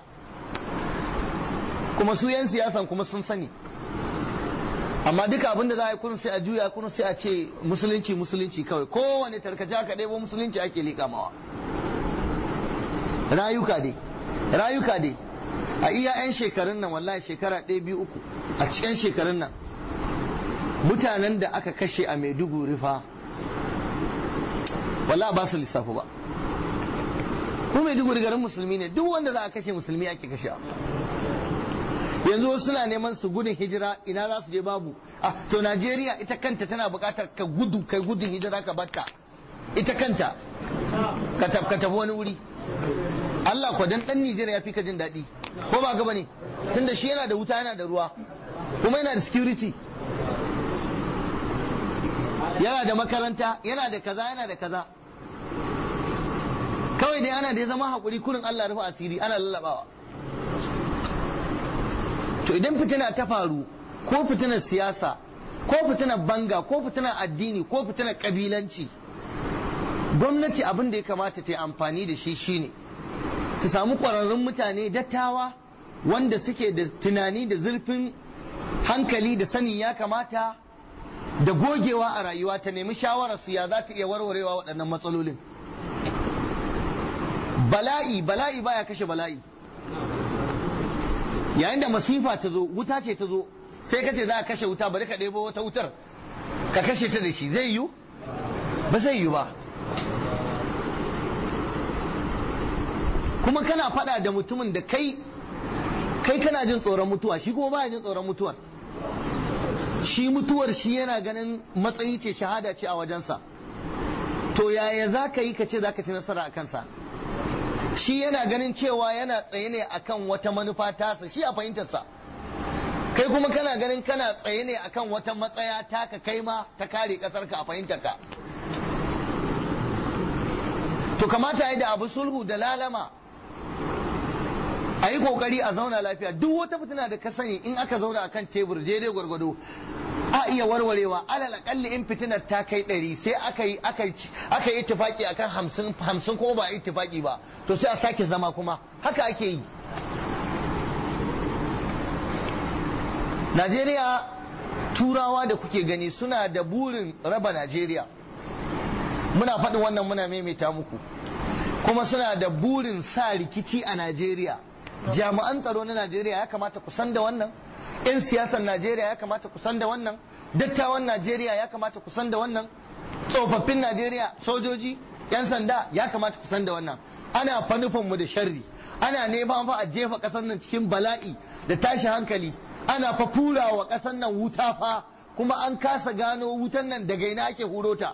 kuma su 'yan siyasan kuma sun sani amma duka abinda za a yi kun sai a juya kun sai a ce musulunci musulunci kawai kowane tarkace aka ɗebo musulunci ake liƙa mawa rayuka dai rayuka dai a iya 'yan shekarun nan wallahi shekara ɗaya biyu uku a cikin shekarun nan mutanen da aka kashe a maiduguri fa wallahi ba su lissafu ba ko maiduguri garin musulmi ne duk wanda za a kashe musulmi ake kashe yanzu wasu suna neman su gudun hijira ina za su je babu ah to najeriya ita kanta tana buƙatar ka gudu kai gudun hijira ka batta ita kanta ka tafi wani wuri Allah kwa dan dan Nijar ya fi ka jin daɗi ko ba gaba ne tunda shi yana da wuta yana da ruwa kuma yana da security yana da makaranta yana da kaza yana da kaza kawai dai ana da ya zama haƙuri kurin Allah rufe asiri ana lallabawa to idan fitina ta faru ko fitinar siyasa ko fitinar banga ko fitinar addini ko fitinar kabilanci gwamnati abin da ya kamata ta yi amfani da shi shine ta samu ƙwararrun mutane dattawa wanda suke da tunani da zurfin hankali da sanin ya kamata da gogewa a rayuwa ta nemi shawararsu ya za ta iya warwarewa waɗannan matsalolin bala'i bala'i baya kashe bala'i yayin da masifa ta zo wuta ce ta zo sai ka ce za a kashe wuta bari ka ɗebo wata wutar ka kashe ta da shi zai yiwu ba zai yiwu ba kuma kana faɗa da mutumin da kai kai kana jin tsoron mutuwa shi kuma baya jin tsoron mutuwar shi mutuwar shi yana ganin matsayi ce shahada ce a wajensa to yaya za ka yi ka ce za ka ci nasara a kansa shi yana ganin cewa yana tsaye ne akan wata manufa tasa shi a fahimtarsa kai kuma kana ganin kana tsaye ne akan wata matsaya taka kai ma ta kare kasarka a fahimtarka to kamata yi da abu sulhu da lalama a yi kokari a zauna lafiya duk wata fitina da ka sani in aka zauna akan tebur daidai gwargwado a iya warwarewa alal akalli in fitinar ta kai ɗari sai aka yi aka yi ittifaki akan hamsin hamsin kuma ba a yi ittifaki ba to sai a sake zama kuma haka ake yi Najeriya turawa da kuke gani suna da burin raba Najeriya muna faɗin wannan muna maimaita muku kuma suna da burin sa rikici a Najeriya jami'an tsaro na Najeriya ya kamata ku san da wannan 'yan siyasar Najeriya ya kamata ku san da wannan dattawan Najeriya ya kamata ku san da wannan tsofaffin Najeriya sojoji 'yan sanda ya kamata ku san da wannan ana fa mu da sharri ana neman fa a jefa ƙasar nan cikin bala'i da tashi hankali ana fa fura wa ƙasar nan wuta fa kuma an kasa gano wutan nan daga ina ake huro ta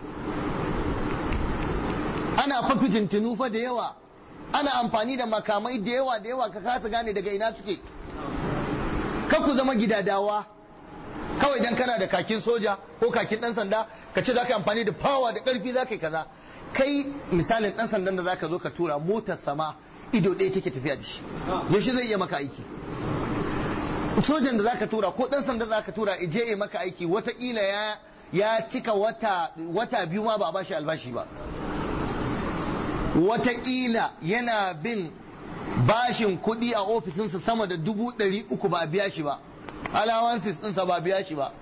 ana fa fitintinu fa da yawa ana amfani da makamai da yawa da yawa ka kasa gane daga ina suke ka ku zama gidadawa kawai dan kana da kakin soja ko kakin dan sanda ka ce za ka amfani da power da karfi za ka yi kaza kai misalin dan sandan da za ka zo ka tura motar sama ido ɗaya take tafiya da shi yaushe zai iya maka aiki sojan da za ka tura ko dan sanda za ka tura ije ya maka aiki watakila ya ya cika wata wata biyu ma ba a bashi albashi ba watakila yana bin bashin kuɗi a ofisinsa sama da dubu ɗari uku ba a biya shi ba alawansis ɗinsa ba a biya shi ba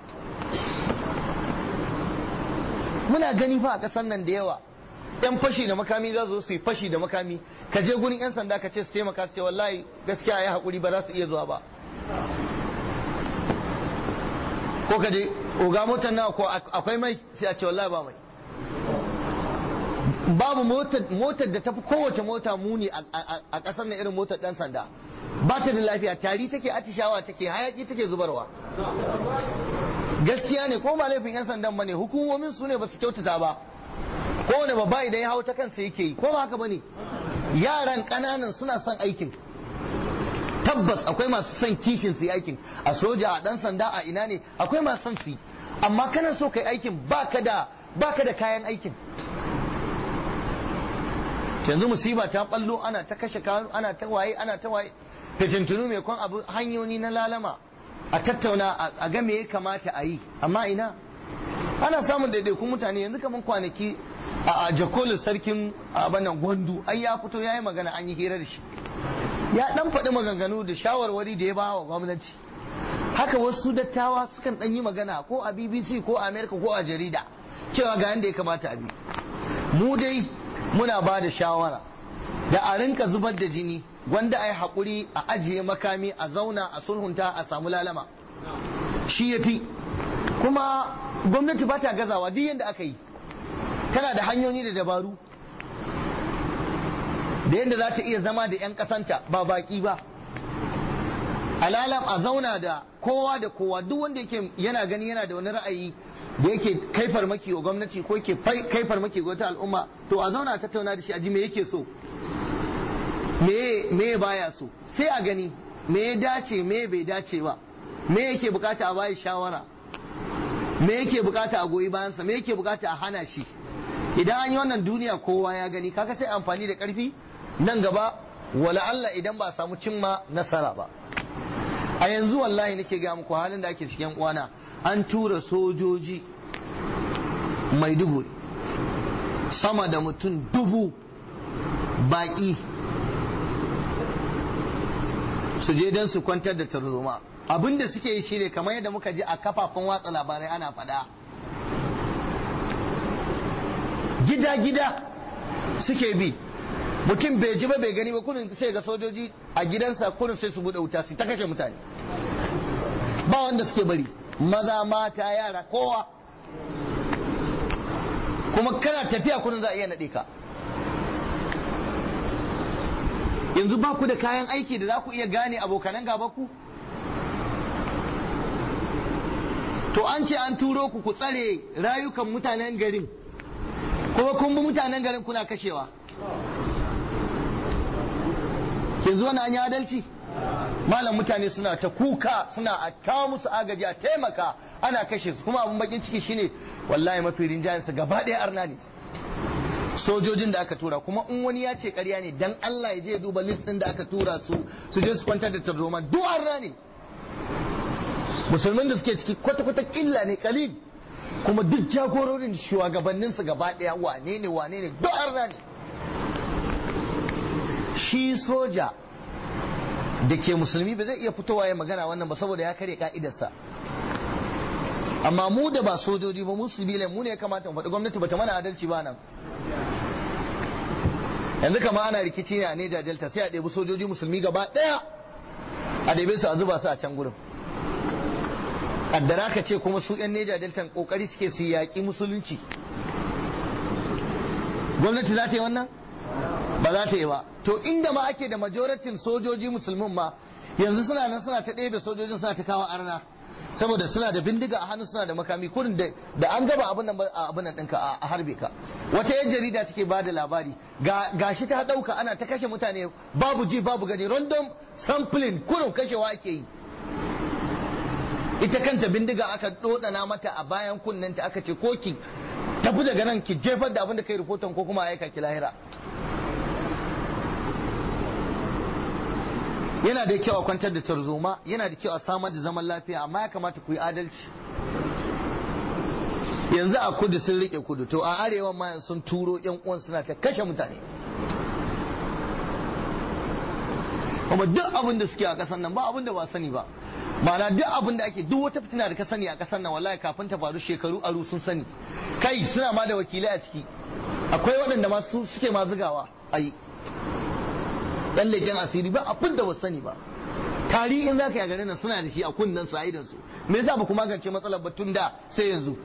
muna gani fa a ƙasar nan da yawa yan fashi da makami za su yi fashi da makami ka je gurin yan sanda ka ce su taimaka su ce wallahi gaskiya ya haƙuri ba za su iya zuwa ba ko ka je oga motar nawa ko akwai mai sai a ce wallahi ba mai babu motar da tafi kowace mota muni a ƙasar na irin motar ɗan sanda ba ta da lafiya tari take atishawa take hayaki take zubarwa gaskiya ne ko ba laifin 'yan sandan bane hukumomin su ne ba su kyautata ba kowane babba idan ya hau ta kansa yake yi ko ba haka bane yaran ƙananan suna son aikin tabbas akwai masu son kishin su yi aikin a soja a ɗan sanda a ina ne akwai masu son su yi amma kana so kai aikin baka da baka da kayan aikin yanzu musiba ta ballo ana ta kashe kanu ana ta waye ana ta waye fitintunu mai kwan abu hanyoyi na lalama a tattauna a ga me ya kamata a yi amma ina ana samun daidaikun mutane yanzu kamar kwanaki a jakolin sarkin abannan gwandu ai ya fito ya yi magana an yi hira da shi ya dan faɗi maganganu da shawarwari da ya ba wa gwamnati haka wasu dattawa sukan dan yi magana ko a bbc ko a america ko a jarida cewa ga yanda ya kamata a bi mu dai muna ba da shawara da a rinka zubar da jini wanda a yi haƙuri a ajiye makami a zauna a sulhunta a samu lalama shi ya fi kuma gwamnati ba ta gazawa duk yadda aka yi tana da hanyoyi da dabaru da yadda za ta iya zama da 'yan ƙasanta ba baƙi ba alalam a zauna da kowa da kowa duk wanda yake yana gani yana da wani ra'ayi da yake kai farmaki wa gwamnati ko yake kai farmaki ga wata al'umma to a zauna a tattauna da shi a ji me yake so me me baya so sai a gani me ya dace me bai dace ba me yake bukata a bayi shawara me yake bukata a goyi bayansa me yake bukata a hana shi idan an yi wannan duniya kowa ya gani kaga sai amfani da karfi nan gaba wala Allah idan ba a samu cimma nasara ba a yanzu wallahi nake ga muku halin da ake cikin uwana an tura sojoji maiduguri sama da mutum dubu baƙi su je don su kwantar da tarzoma abinda suke yi shine kamar yadda muka ji a kafafen watsa labarai ana faɗa gida-gida suke bi mutum bai ji ba bai gani ba kunin sai ga sojoji a gidansa kunin sai su buɗe wuta su ta kashe mutane ba wanda suke bari maza mata yara kowa kuma kana tafiya kunin za a iya naɗe ka yanzu ba ku da kayan aiki da za ku iya gane abokanan gaba ku to an ce an turo ku ku tsare rayukan mutanen garin kuma kun bi mutanen garin kuna kashewa yanzu wani an yi adalci malam mutane suna ta kuka suna a kawo musu agaji a taimaka ana kashe su kuma abin bakin ciki shine wallahi mafi rinjayensa gaba ɗaya arna ne sojojin da aka tura kuma in wani ya ce ƙarya ne dan Allah ya je duba list ɗin da aka tura su su je su kwantar da tarzoma duk arna ne musulmin da suke ciki kwata-kwata killa ne kalil kuma duk jagororin shugabanninsu gaba ɗaya wane ne wane ne duk arna ne shi soja da ke musulmi ba zai iya fitowa ya magana wannan ba saboda ya kare ka'idarsa amma mu da ba sojoji ba mu sibilan mu ne ya kamata mu faɗi gwamnati bata mana adalci ba nan yanzu kama ana rikici ne a Neja Delta sai a ɗebi sojoji musulmi gaba ɗaya a ɗebe su a zuba su a can gurin kaddara ka ce kuma su 'yan Neja Delta kokari suke su yaƙi musulunci gwamnati za ta yi wannan ba za ta yi ba to inda ma ake da majoratin sojoji musulmin ma yanzu suna nan suna ta ɗebe sojojin suna ta kawo arna saboda suna da bindiga a hannu suna da makami kurin da an gaba abin nan abin nan ɗinka a harbe ka wata yan jarida take ba da labari ga shi ta ɗauka ana ta kashe mutane babu ji babu gani random sampling kurin kashewa ake yi ita kanta bindiga aka dodana mata a bayan kunnenta aka ce ko ki tafi daga nan ki jefar da abin da kai rahoton ko kuma aika ki lahira yana da kyau a kwantar da tarzoma yana da kyau a samar da zaman lafiya amma ya kamata ku yi adalci yanzu a kudu sun rike kudu to a arewa ma sun turo yan uwan suna ta kashe mutane kuma duk abin da suke a kasan nan ba abin da ba sani ba ma'ana duk abin da ake duk wata fitina da ka sani a kasan nan wallahi kafin ta faru shekaru aru sun sani kai suna ma da wakilai a ciki akwai waɗanda ma su suke ma zugawa a yi ɗan leƙen asiri ba abin da ba sani ba tarihi in za ka yi a garin nan suna da shi a kunnen su a idan su me yasa ba ku magance matsalar ba tun da sai yanzu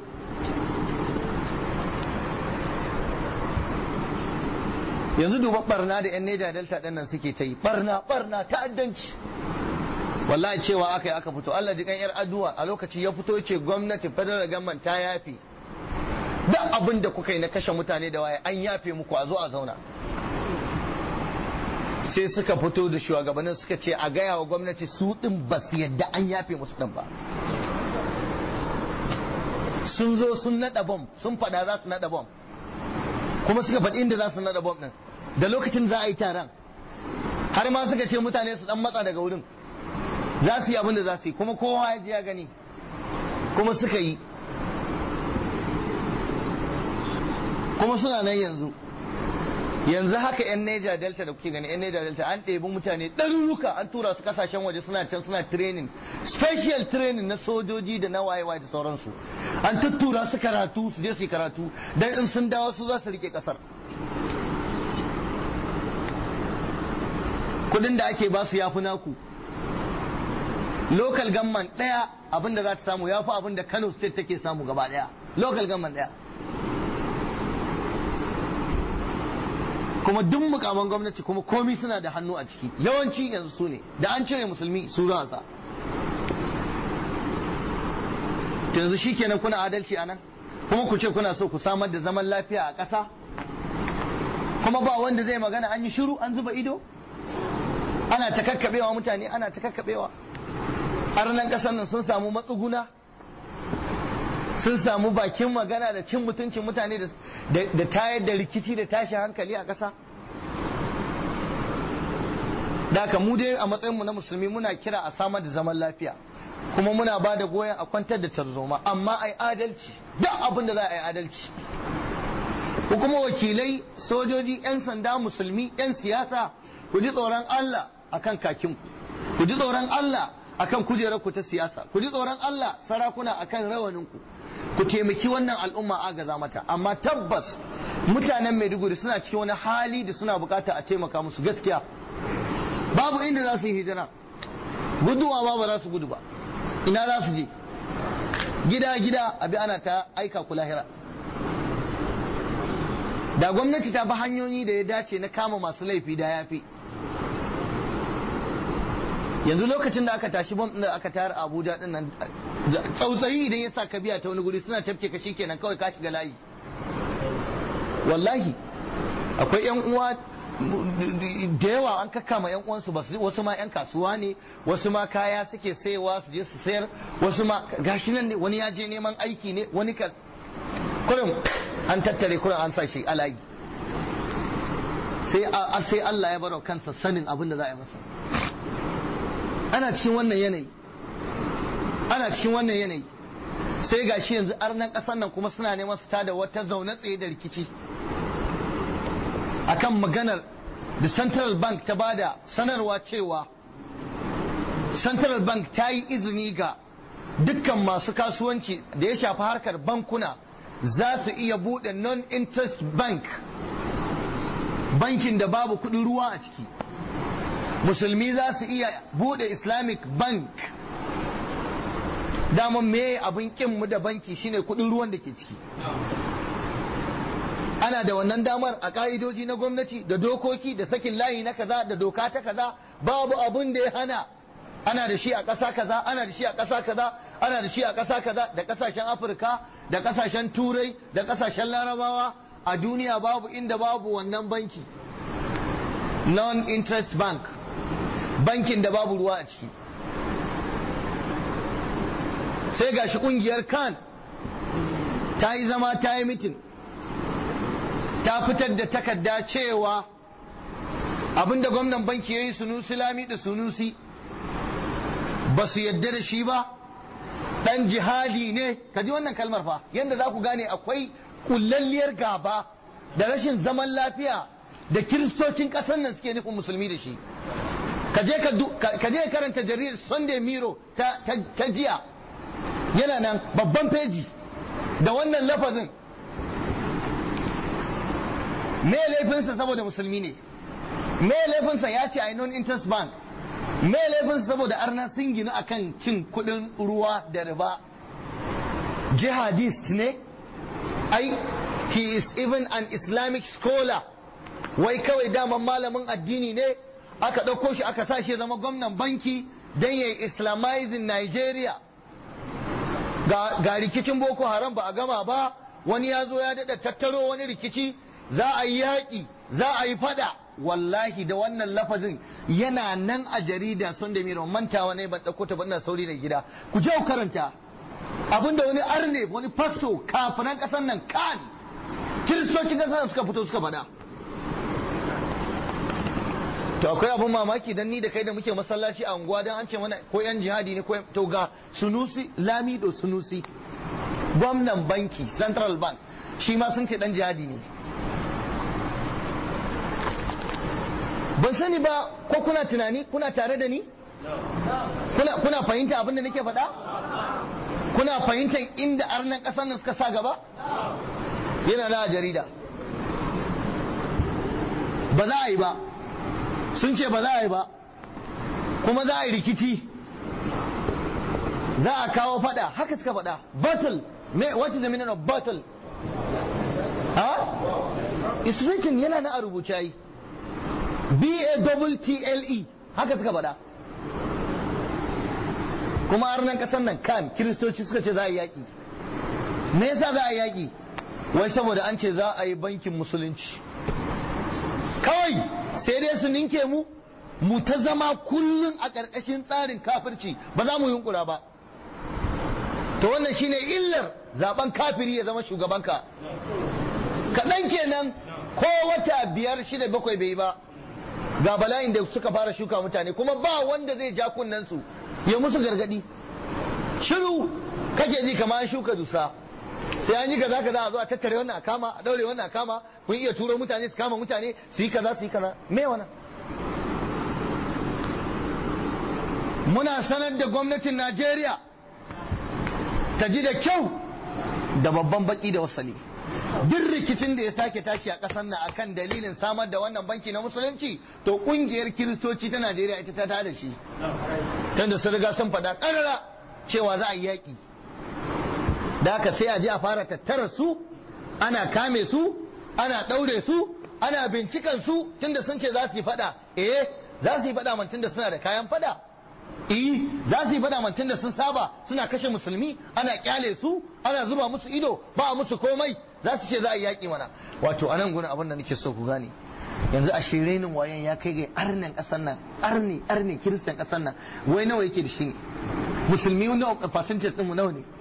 yanzu duba barna da yan neja delta ɗin nan suke ta yi barna barna ta'addanci wallahi cewa aka yi aka fito Allah jikan yar aduwa a lokaci ya fito ce gwamnati federal government ta yafe duk abin da kuka yi na kashe mutane da waye an yafe muku a zo a zauna sai suka fito da shugabannin suka ce a gaya wa gwamnati su din ba su yadda an yafe musu din ba sun zo sun nada bom sun fada za su nada bom kuma suka faɗi inda za su nada bom din da lokacin za a yi taron har ma suka ce mutane su dan matsa daga wurin za su yi abin da za su yi kuma kowa ya ji ya gani kuma suka yi kuma suna nan yanzu yanzu haka yan Niger Delta da kuke gani yan Niger Delta an ɗebi mutane ɗaruruka an tura su kasashen waje suna can suna training special training na sojoji da na wayewa da sauransu an tuttura su karatu su je su yi karatu dan in sun dawo su za su rike kasar kudin da ake ba su yafi naku local government ɗaya abinda za ta samu yafi abin da Kano state take samu gaba ɗaya local government ɗaya kuma duk mukaman gwamnati kuma komi suna da hannu a ciki yawanci yanzu su ne da an cire musulmi su za sa yanzu shi kenan kuna adalci a nan kuma ku ce kuna so ku samar da zaman lafiya a ƙasa kuma ba wanda zai magana an yi shiru an zuba ido ana ta kakkaɓewa mutane ana ta kakkaɓewa nan ƙasar nan sun samu matsuguna sun samu bakin magana da cin mutuncin mutane da tayar da rikici da tashi hankali a ƙasa da haka mu dai a matsayinmu na musulmi muna kira a samar da zaman lafiya kuma muna ba da goyon a kwantar da tarzoma amma ai adalci duk abin da za a yi adalci ku kuma wakilai sojoji 'yan sanda musulmi 'yan siyasa ku ji tsoron Allah akan kakinku ku ji tsoron Allah akan kujerarku ta siyasa ku ji tsoron Allah sarakuna akan rawaninku ku taimaki wannan al'umma agaza mata amma tabbas mutanen Maiduguri suna cikin wani hali da suna bukata a taimaka musu gaskiya babu inda za su yi hijira guduwa ba ba za su gudu ba ina za su je gida gida abi ana ta aika ku lahira da gwamnati ta bi hanyoyi da ya dace na kama masu laifi da yafi yanzu lokacin da aka tashi bom da aka tayar a Abuja din nan tsautsayi idan ya sa ka biya ta wani guri suna tafke ka kenan kawai ka shiga layi wallahi akwai yan uwa da yawa an kakkama yan uwansu ba wasu ma yan kasuwa ne wasu ma kaya suke sayewa su je su sayar wasu ma gashi nan ne wani ya je neman aiki ne wani ka kurin an tattare kurin an sa shi alayi sai sai Allah ya baro kansa sanin abin da za a yi masa ana cikin wannan yanayi ana cikin wannan yanayi sai gashi yanzu arnan ƙasar nan kuma suna neman su tada wata zaune tsaye da rikici akan maganar da central bank ta bada sanarwa cewa central bank ta yi izini ga dukkan masu kasuwanci da ya shafi harkar bankuna za su iya buɗe non-interest bank bankin da babu kuɗin ruwa a ciki musulmi za su iya bude islamic bank daman me abin mu da banki shine kudin ruwan da ke ciki ana da wannan damar a ka'idoji na gwamnati da dokoki da sakin layi na kaza da doka ta kaza babu abin da ya hana ana da shi a ƙasa kaza ana da shi a ƙasa kaza ana da shi a ƙasa kaza da ƙasashen afirka da ƙasashen turai da ƙasashen larabawa a duniya babu inda babu wannan banki non-interest bank bankin da babu ruwa a ciki sai gashi kungiyar kan ta yi zama ta yi mitin ta fitar da takarda cewa abinda gwamnan banki ya yi sunusi lami da sunusi ba su yadda da shi ba dan jihadi ne ka ji wannan kalmar fa yadda za ku gane akwai kullalliyar gaba da rashin zaman lafiya da kiristocin ƙasar nan suke nufin musulmi da shi ka je ka je karanta jaridar Sunday Miro ta, ta jiya yana nan babban feji da wannan lafazin me laifinsa saboda musulmi ne me laifinsa ya ce a non interest bank me laifinsa saboda arna sun ginu akan cin kudin ruwa da riba jihadist ne ai he is even an islamic scholar wai kawai daman malamin addini ne aka ɗauko shi aka sa shi zama gwamnan banki don ya yi islamizing nigeria ga rikicin boko haram ba a gama ba wani ya zo ya daɗa tattaro wani rikici za a yi yaƙi za a yi fada wallahi da wannan lafazin yana nan a jarida sun da miro mantawa ne ban ɗauko ta ban sauri da gida ku je ku karanta abinda wani arne wani fasto kafinan ƙasar nan kan kiristocin ƙasar suka fito suka faɗa to akwai abin mamaki dan ni da kai da muke masallaci a unguwa dan an ce mana ko yan jihadi ne ko to ga sunusi lamido sunusi gwamnan banki central bank shi ma sun ce dan jihadi ne ban sani ba ko kuna tunani kuna tare da ni kuna kuna fahimta abin da nake faɗa kuna fahimtar inda arnan ƙasar nan suka sa gaba yana da jarida ba za a yi ba sun ce ba za a yi ba kuma za a yi rikici za a kawo fada haka suka fada battle me what is the meaning of battle ha it's written yana na a rubuce yi b a double t l e haka suka fada kuma arnan kasan nan kan kiristoci suka ce za a yi yaki me yasa za a yi yaki wai saboda an ce za a yi bankin musulunci kawai sai dai su ninke mu mu ta zama kullum a ƙarƙashin tsarin kafirci ba za mu yunkura ba to wannan shine illar zaben kafiri ya zama shugabanka kaɗan kenan ko wata biyar shida bakwai bai ba ga bala'in da suka fara shuka mutane kuma ba wanda zai ja kunnen su ya musu gargadi shiru kake ji kamar an shuka dusa sai an yi kaza kaza a zo a tattare wannan a kama a daure wannan a kama kun iya turo mutane su kama mutane su yi kaza su yi kaza me wannan muna sanar da gwamnatin Najeriya ta ji da kyau da babban baki da wasali duk rikicin da ya sake tashi a ƙasar nan akan dalilin samar da wannan banki na musulunci to kungiyar kiristoci ta Najeriya ita ta tada shi tunda sun riga sun faɗa ƙarara cewa za a yi yaƙi da haka sai a je a fara tattara su ana kame su ana ɗaure su ana bincikan su tunda sun ce za su yi fada eh za su yi fada man tunda suna da kayan fada eh za su yi fada man tunda sun saba suna kashe musulmi ana kyale su ana zuba musu ido ba musu komai za su ce za a yi yaƙi mana wato anan gurin abin da nake so ku gane yanzu a shirenin wayan ya kai ga arnin ƙasar nan arni arni kiristan ƙasar nan wai nawa yake da shi ne musulmi nawa percentage ɗin mu nawa ne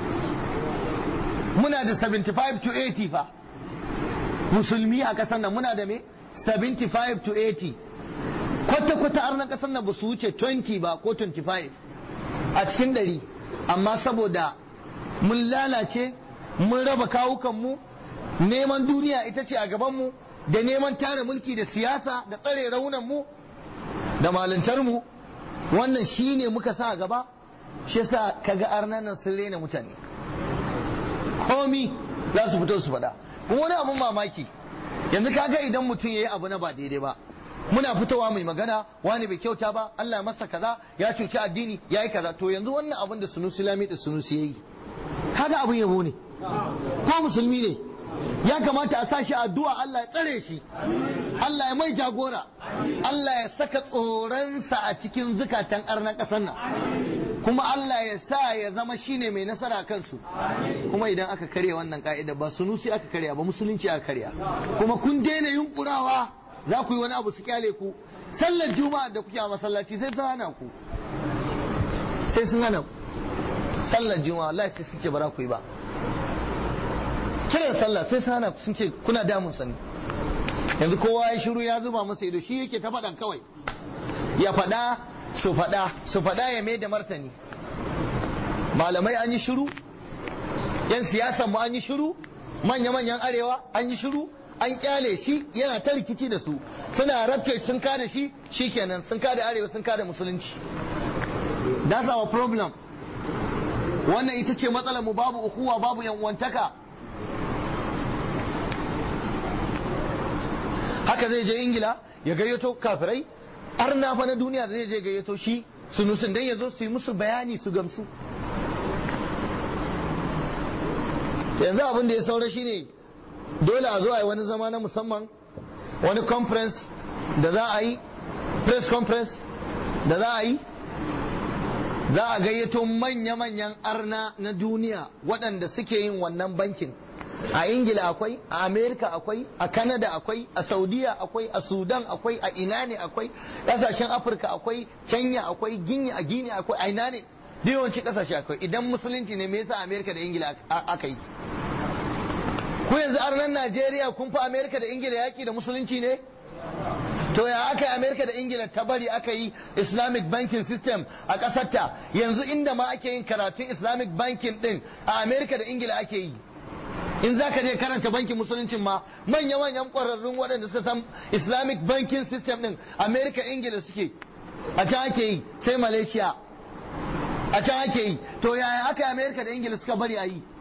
muna da 75 to 80 fa musulmi a ƙasar nan muna da me 75 to 80 kwata-kwata arnan ƙasar nan ba su wuce 20 ba ko 25 a cikin ɗari amma saboda mun lalace mun raba kawukanmu neman duniya ita ce a gabanmu da neman tara mulki da siyasa da tsare raunanmu da malintarmu wannan shi ne muka sa a gaba shi yasa kaga arnan nan sun rena mutane komi za su fito su faɗa kuma wani abun mamaki yanzu kaga idan mutum ya yi abu na ba daidai ba muna fitowa mai magana wani bai kyauta ba Allah ya masa kaza ya cuci addini ya yi kaza to yanzu wannan abun da sunusi lami da sunusi ya yi kaga abun yabo ne ko musulmi ne ya kamata a sa shi addu'a Allah ya tsare shi Allah ya mai jagora Allah ya saka tsoronsa a cikin zukatan arnan ƙasar nan kuma Allah ya sa ya zama shine mai nasara kansu kuma idan aka karya wannan ka'ida ba sunusi aka karya ba musulunci aka karya kuma kun daina yunkurawa za ku yi wani abu su kyale ku sallar juma'a da kuke a masallaci sai sun hana ku sai sun hana ku sallar juma'a Allah sai sun ce ba za ku yi ba kiran sallah sai sun hana ku sun ce kuna damun sani yanzu kowa ya shiru ya zuba masa ido shi yake ta faɗan kawai ya faɗa su faɗa su faɗa ya mai da martani malamai an yi shiru yan siyasan mu an yi shiru manya-manyan arewa an yi shiru an kyale shi yana ta rikici da su suna rabke sun kada shi shikenan sun kada arewa sun kada musulunci that's our problem wannan ita ce matsalar mu babu ukuwa babu yan uwantaka haka zai je ingila ya gayyato kafirai arna fa na duniya zai je gayyato shi sunusun dan ya zo su yi musu bayani su gamsu yanzu abin da ya saura shine dole a zo a yi wani zama na musamman wani conference da za a yi press conference da za a yi za a gayyato manya-manyan arna na duniya waɗanda suke yin wannan bankin a ingila akwai a amerika akwai a canada akwai a saudiya akwai a sudan akwai a ina ne akwai ƙasashen afirka akwai kenya akwai ginya a gini akwai a ina ne yawanci ƙasashe akwai idan musulunci ne me yasa amerika da ingila aka yi ku yanzu arnan najeriya kun fi amerika da ingila yaƙi da musulunci ne to ya aka yi amerika da ingila ta bari aka yi islamic banking system a ƙasarta yanzu inda ma ake yin karatun islamic banking din a amerika da ingila ake yi in za ka je karanta bankin musuluncin ma manya-manyan ƙwararrun waɗanda suka san islamic banking system din amerika ingila suke a can ake yi sai malaysia a can ake yi to yaya aka yi amerika da ingila suka bari a yi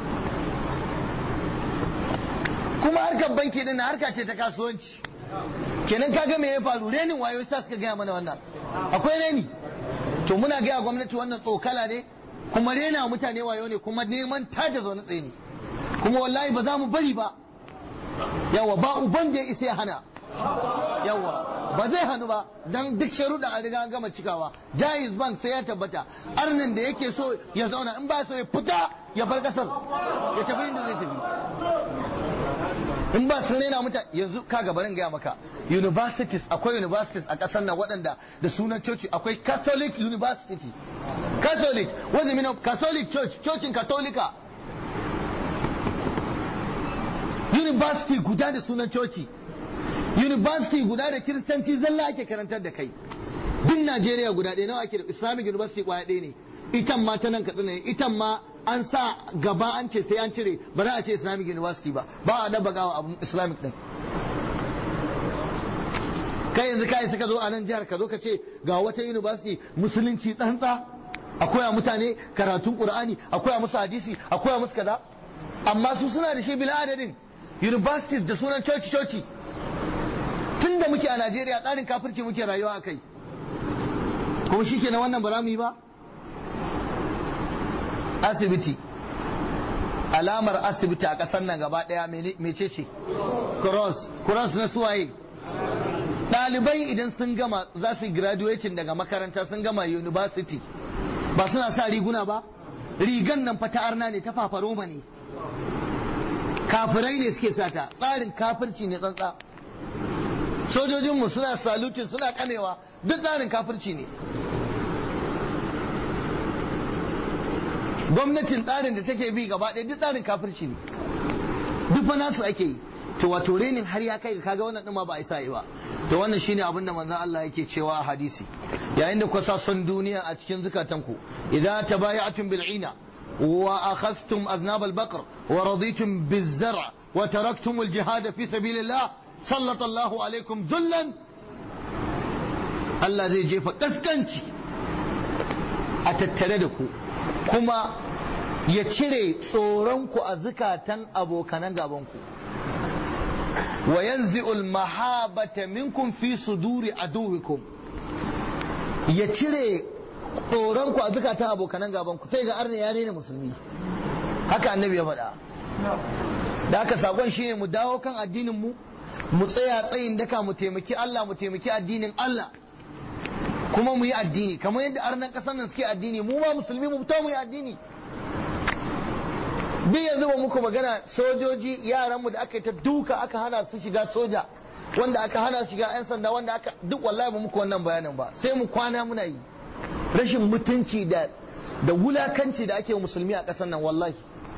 kuma harkar banki din harka ce ta kasuwanci kenan kaga me ya faru renin wayo sa suka gaya mana wannan akwai reni to muna gaya gwamnati wannan tsokala ne kuma rena mutane wayo ne kuma neman tada zaune tsaye ne kuma wallahi ba za mu bari ba yawa ba uban da ya isa ya hana yawa ba zai hannu ba dan duk sharuɗa a riga an gama cikawa jaiz bank sai ya tabbata arnin da yake so ya zauna in ba so ya fita ya bar kasar ya tafi inda zai tafi in ba sun raina mutane yanzu ka gabarin gaya maka universities akwai universities a ƙasar nan waɗanda da sunan coci akwai catholic university catholic wanda the meaning of catholic church cocin katolika university guda da sunan coci university guda da kiristanci zalla ake karantar da kai duk najeriya guda ɗaya nawa ake da islamic university kwaya ɗaya ne itan ma ta nan katsina ne itan ma an sa gaba an ce sai an cire ba za a ce islamic university ba ba a daba gawa abun islamic din kai yanzu kai suka zo a nan jihar ka zo ka ce ga wata university musulunci tsantsa akwai mutane karatun qur'ani akwai musu hadisi akwai musu kaza amma su suna da shi bila adadin universities da sunan coci coci tun da muke a Najeriya tsarin kafirci muke rayuwa a kai kuma shi kenan wannan ba za mu yi ba asibiti alamar asibiti a ƙasar nan gaba ɗaya mece ce cross cross na suwaye ɗalibai idan sun gama za su graduating daga makaranta sun gama university ba suna sa riguna ba rigan nan fata arna ne ta fafaroma ne kafirai ne suke sata tsarin kafirci ne tsantsa sojojinmu suna salutin suna kamewa duk tsarin kafirci ne gwamnatin tsarin da take bi gaba ɗaya duk tsarin kafirci ne duk fa nasu ake yi to wato renin har ya kai kaga wannan ɗin ma ba a isa yi ba to wannan shine abin da manzon Allah yake cewa a hadisi yayin da kusa son duniya a cikin zukatanku idza tabaya'tum bil'ina wa akhadhtum aznab al-baqr wa raditum biz-zar' wa taraktum al-jihad fi sabilillah sallallahu alaikum zullan Allah zai jefa kaskanci a tattare da ku kuma ya cire tsoronku a zukatan abokanan gabanku wa yanzi'ul mahabata minkum fi suduri aduwikum ya cire tsoronku a zukatan abokanan gabanku sai ga arna ya rena musulmi haka annabi ya faɗa da haka sakon shine mu dawo kan addinin mu mu tsaya tsayin daka mu taimaki Allah mu taimaki addinin Allah kuma mu yi addini kamar yadda arnan ƙasar nan suke addini mu ma musulmi mu fito mu yi addini duk yanzu ba muku magana sojoji yaranmu da aka yi ta duka aka hana su shiga soja wanda aka hana shiga 'yan sanda wanda aka duk wallahi ba muku wannan bayanin ba sai mu kwana muna yi rashin mutunci da da wulakanci da ake musulmi a ƙasar nan wallahi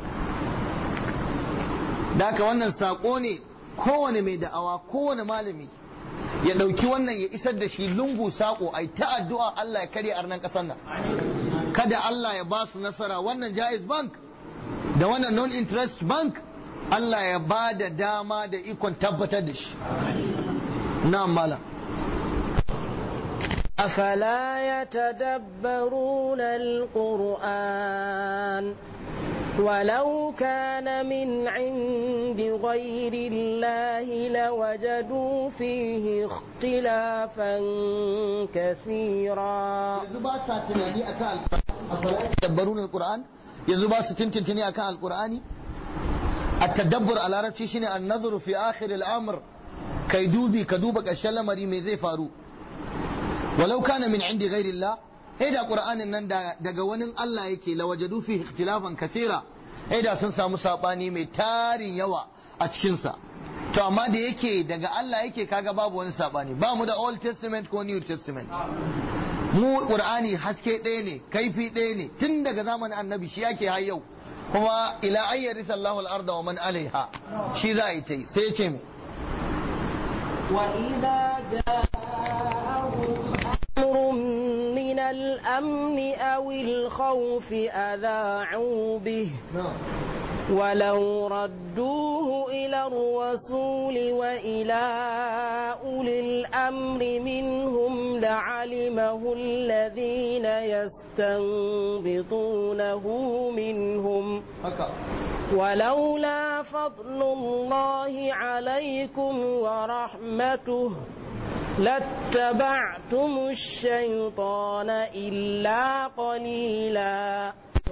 da haka wannan sako ne kowane mai da'awa kowane malami ya ɗauki wannan ya isar da shi lungu sako ai ta addu'a Allah ya karya arnan ƙasar nan kada Allah ya ba su nasara wannan jaiz bank da wannan non interest bank Allah ya ba da dama da ikon tabbatar da shi na mala أفلا يتدبرون القرآن ولو كان من عند غير الله لوجدوا فيه اختلافا كثيرا yanzu ba sa tunani akan alqur'ani tadabbarun alquran yanzu ba su tintintini akan alqur'ani at-tadabbur a larabci shine an-nazru fi akhir al-amr kai dubi ka duba ƙarshen lamari me zai faru walau kana min indi ghairillah eh da qur'anin nan daga wani Allah yake lawajadu fi ikhtilafan kathira eh da sun samu sabani mai tarin yawa a cikin sa to amma da yake daga Allah yake kaga babu wani sabani ba mu da old testament ko new testament mu qur'ani haske ɗaya ne kaifi ɗaya ne tun daga zamanin annabi shi yake har yau kuma ila ayyari sallahu al-arda wa man alaiha shi za a yi ta yi sai ya ce mai وإذا جاءهم أمر من الأمن أو الخوف أذاعوا به ولو ردوه إلى الرسول وإلى أولي الأمر منهم لعلمه الذين يستنبطونه منهم haka ولولا فضل الله عليكم ورحمته لاتبعتم الشيطان إلا قليلا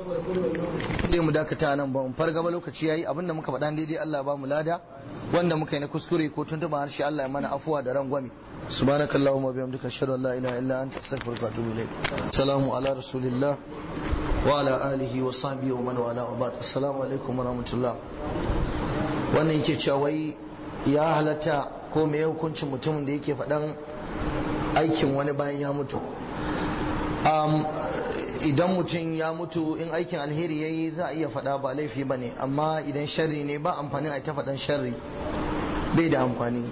dai mu dakata nan ba mu farga ba lokaci yayi abinda muka faɗa daidai Allah ba mu lada wanda muka yi na kuskure ko tuntuɓa harshe Allah ya mana afuwa da rangwame subhanakallahumma bihamdika ashhadu an la ilaha illa anta astaghfiruka wa atubu ilayk salamu ala rasulillah wa ala alihi wa sahbihi wa man wala wa ba'd assalamu alaikum wa rahmatullah wannan yake cewa wai ya halatta ko me hukuncin mutumin da yake faɗan aikin wani bayan ya mutu um, idan mutum ya mutu in aikin alheri ya yi za a iya faɗa ba laifi ba ne amma idan sharri ne ba amfani a ta faɗan sharri bai da amfani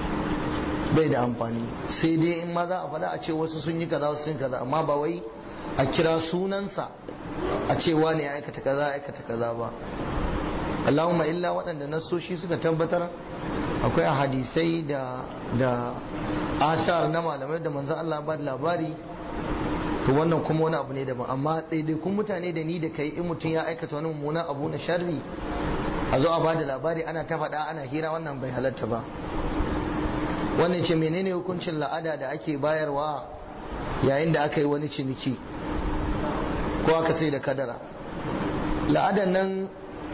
bai da amfani sai dai in ma za a faɗa a ce wasu sun yi kaza wasu sun yi kaza amma ba wai a kira sunansa a ce wane ya aikata kaza aikata kaza ba Allahumma illa waɗanda nasoshi suka tabbatar akwai a hadisai da da asar na malamai da manzo Allah ba da labari to wannan kuma wani abu ne daban amma ɗaiɗaikun mutane da ni da kai in mutum ya aikata wani mummunan abu na sharri a zo a bada labari ana ta faɗa ana hira wannan bai halatta ba wannan ce menene hukuncin la'ada da ake bayarwa yayin da aka yi wani ciniki ko aka sai da kadara la'adan nan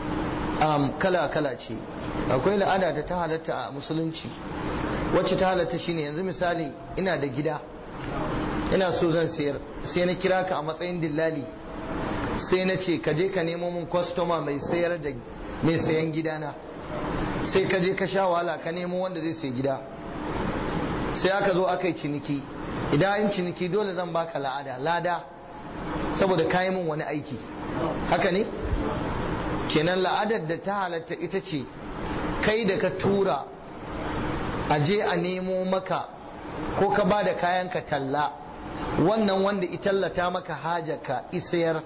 kala kala ce akwai la'ada da ta halatta a musulunci wacce ta halatta shine yanzu misali ina da gida ina so zan sayar sai na kira ka a matsayin dillali sai na ce ka je ka nemo min kwastoma mai sayar da mai sayan gidana sai ka je ka sha wahala ka nemo wanda zai sayi gida sai aka zo aka yi ciniki idan an ciniki dole zan baka la'ada lada saboda kayi min wani aiki haka ne kenan la'adar da ta halatta ita ce kai da ka tura a je a nemo maka ko ka ba da kayanka talla wannan wanda itallata maka hajaka isayar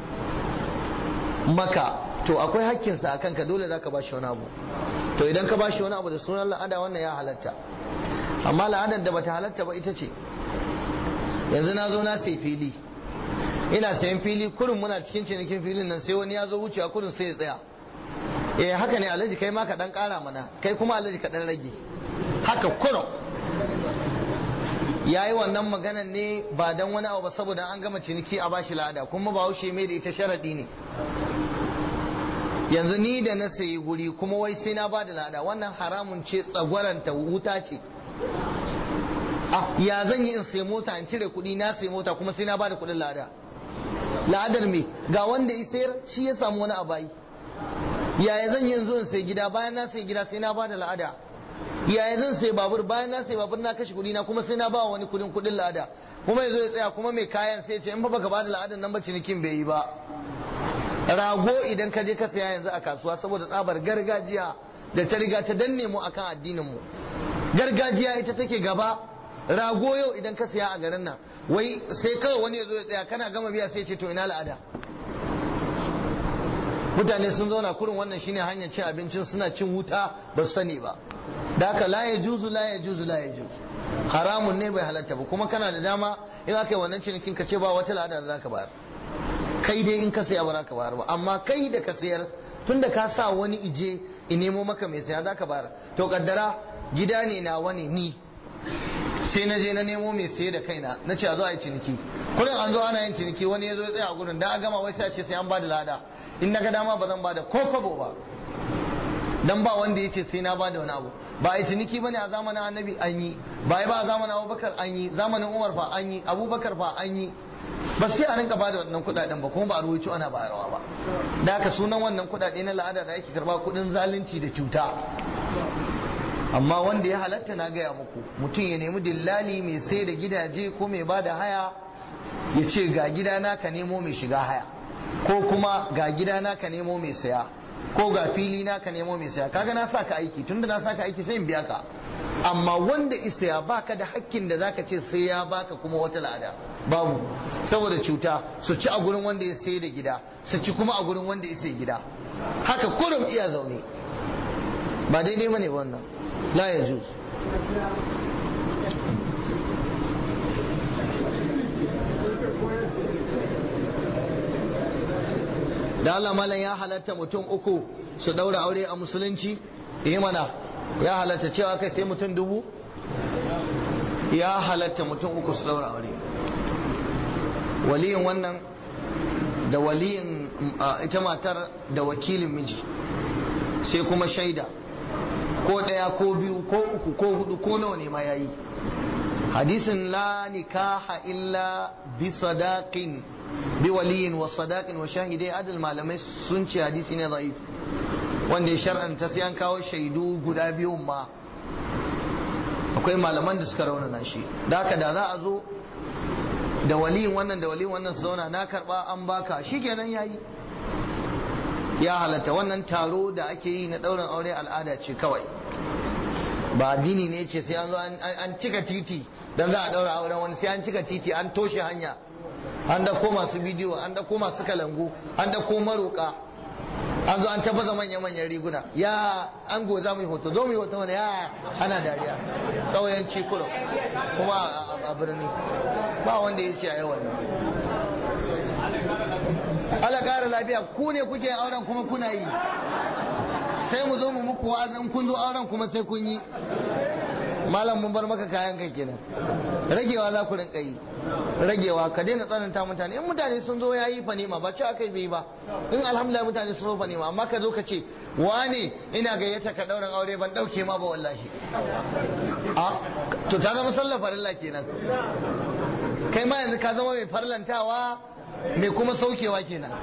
maka to akwai hakkinsa a kanka dole za ka ba shi wani abu to idan ka ba shi wani abu da sunan la'ada wannan ya halatta amma la'adar da bata halatta ba ita ce yanzu na zo na sai fili ina sayan fili kurin muna cikin cinikin filin nan sai wani ya zo wucewa kurin sai ya tsaya eh haka ne alhaji kai ma ka dan kara mana kai kuma alhaji ka dan rage haka kurin ya yi wannan maganan ne ba don wani abu ba saboda an gama ciniki a bashi la'ada kuma ba haushe mai da ita sharaɗi ne yanzu ni da na sayi guri kuma wai sai na bada la'ada wannan haramun ce tsagwaranta wuta ce ya zan yi in sai mota in cire kuɗi na sai mota kuma sai na bada kuɗin la'ada la'adar me ga wanda ya sayar shi ya samu wani abayi yaya zan yi in zo in sai gida bayan na sai gida sai na bada la'ada yaya zan sai babur bayan na sai babur na kashe kuɗi na kuma sai na ba wani kuɗin kuɗin la'ada kuma yazo ya tsaya kuma mai kayan sai ce in ba baka bada la'adan nan ba cinikin bai yi ba rago idan ka je ka saya yanzu a kasuwa saboda tsabar gargajiya da ta riga ta danne mu akan addinin mu gargajiya ita take gaba rago yau idan ka saya a garin nan wai sai kawai wani ya zo ya tsaya kana gama biya sai ce to ina la'ada mutane sun zauna kurin wannan shine hanyar cin abincin suna cin wuta ba su sani ba da haka la ya juzu la ya juzu la ya juzu haramun ne bai halatta ba kuma kana da dama in aka yi wannan cinikin ka ce ba wata lada da zaka bayar kai dai in ka saya ba ka bayar ba amma kai da ka sayar tunda ka sa wani ije in nemo maka mai saya zaka bayar to kaddara gida ne na wani ni sai na je na nemo mai saye da kaina na ce a zo a yi ciniki kullum an zo ana yin ciniki wani ya zo ya tsaya a gurin da a gama wai sai a ce sai an ba da lada in na ga dama ba zan ba da ko kwabo ba dan ba wanda yace sai na bada wani abu ba a ciniki bane a zamanin annabi an yi ba ba a zamanin abubakar an yi zamanin umar fa an yi abubakar fa an yi ba sai a rinka bada wannan kudaden ba kuma ba a ruwaito ana bayarwa ba da haka sunan wannan kudade na la'ada da ake karba kudin zalunci da cuta amma wanda ya halatta na gaya muku mutum ya nemi dillali mai sai da gidaje ko mai bada haya ya ce ga gidana ka nemo mai shiga haya ko kuma ga gidana ka nemo mai saya ko ga fili na ka nemo mai saya kaga na saka aiki tunda na saka aiki sai in biya ka amma wanda isa ya baka da hakkin da zaka ce sai ya baka kuma wata lada babu saboda cuta su ci a gurin wanda ya sai da gida su ci kuma a gurin wanda ya sai gida haka kurum iya zaune ba daidai bane wannan la ya juz da Allah malam ya halatta mutum uku su daura aure a musulunci eh mana ya halatta cewa kai sai mutum dubu ya halatta mutum uku su daura aure waliyin wannan da waliyin ita matar da wakilin miji sai kuma shaida ko ɗaya ko biyu ko uku ko hudu ko nawa ne ma yayi hadisin la nikaha illa bi sadaqin bi waliyin wa sadaqin wa shahidai adal malamai sun ce hadisi ne da'if wanda ya shar'anta sai an kawo shaidu guda biyu ma akwai malaman da suka raunana shi da haka da za a zo da waliyin wannan da waliyin wannan su zauna na karba an baka shikenan yayi ya halatta wannan taro da ake yi na ɗaurin aure al'ada ce kawai ba addini ne ce sai an zo an cika titi don za a ɗaura auren wani sai an cika titi an toshe hanya an dako masu bidiyo an dako masu kalangu an dako maroka an zo an tabbaza manya-manyan riguna ya an go za mu yi hoto zo mu yi hoto wani ya ana dariya ƙauyen cikulo kuma a birni ba wanda ya ce a yawan Allah ƙara lafiya ku ne kuke auren kuma kuna yi sai mu zo mu muku wa'azin kun zo auren kuma sai kun yi malam mun bar maka kayan kai kenan ragewa za ku rinka yi ragewa ka daina tsananta mutane in mutane sun zo yayi fa nema ba ci aka bai ba in alhamdulillah mutane sun zo fa nema amma ka zo ka ce wane ina gayyata ka dauran aure ban dauke ma ba wallahi a to ta zama sallar farilla kenan kai ma yanzu ka zama mai farlantawa mai kuma saukewa kenan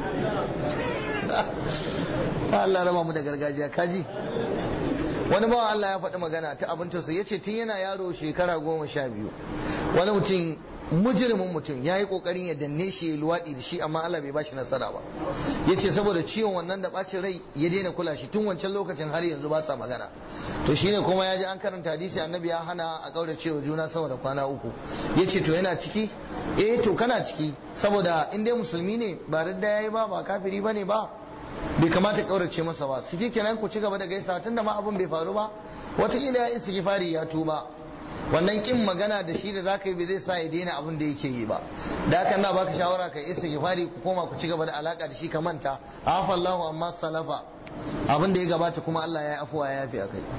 Allah raba mu da gargajiya kaji wani bawa Allah ya faɗi magana ta abin tausayi ya ce tun yana yaro shekara goma sha biyu wani mutum mujirimin mutum ya yi ƙoƙarin ya danne shi ya luwaɗi da shi amma Allah bai bashi nasara ba ya ce saboda ciwon wannan da ɓacin rai ya daina kula shi tun wancan lokacin har yanzu ba sa magana to shine kuma ya ji an karanta hadisi annabi ya hana a ƙaura cewa juna saboda kwana uku ya ce to yana ciki eh to kana ciki saboda in dai musulmi ne ba radda ya yi ba ba kafiri ba ne ba bai kamata kaurace masa ba su kenan ku ci gaba da gaisa tun da ma abin bai faru ba wataƙila ya istighfari ya tuba wannan kin magana da shi da zaka yi bai zai sa ya daina abin da yake yi ba da haka na baka shawara ka istighfari ku koma ku ci gaba da alaka da shi ka manta afa Allahu amma salafa abin da ya gabata kuma Allah ya yi afuwa ya yafi akai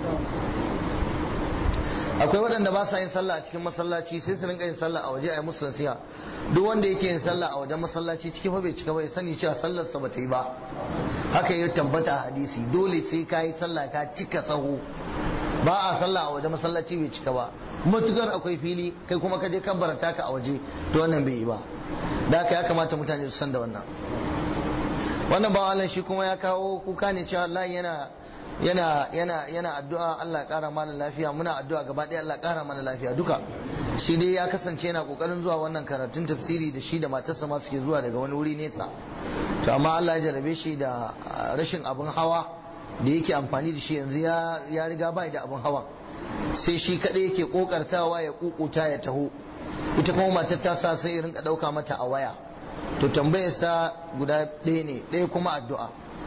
akwai waɗanda ba sa yin sallah a cikin masallaci sai su rinka yin sallah a waje a yi musu nasiha duk wanda yake yin sallah a wajen masallaci cikin fa bai cika ba ya sani cewa sallarsa ba ta yi ba haka ya tabbata a hadisi dole sai ka yi sallah ka cika sahu ba a sallah a wajen masallaci bai cika ba matukar akwai fili kai kuma ka je kabbarta ka a waje to wannan bai yi ba da haka ya kamata mutane su san da wannan wannan ba shi kuma ya kawo kuka ne cewa Allah yana yana yana yana addu'a Allah ƙara mana lafiya muna addu'a gaba ɗaya Allah ƙara mana lafiya duka shi dai ya kasance yana kokarin zuwa wannan karatun tafsiri da shi da matarsa ma suke zuwa daga wani wuri nesa to amma Allah ya jarabe shi da rashin abin hawa da yake amfani da shi yanzu ya ya riga bai da abin hawa sai shi kadai yake kokartawa ya kukuta ya taho ita kuma matar ta sa sai irin ka dauka mata a waya to tambayar sa guda ɗaya ne ɗaya kuma addu'a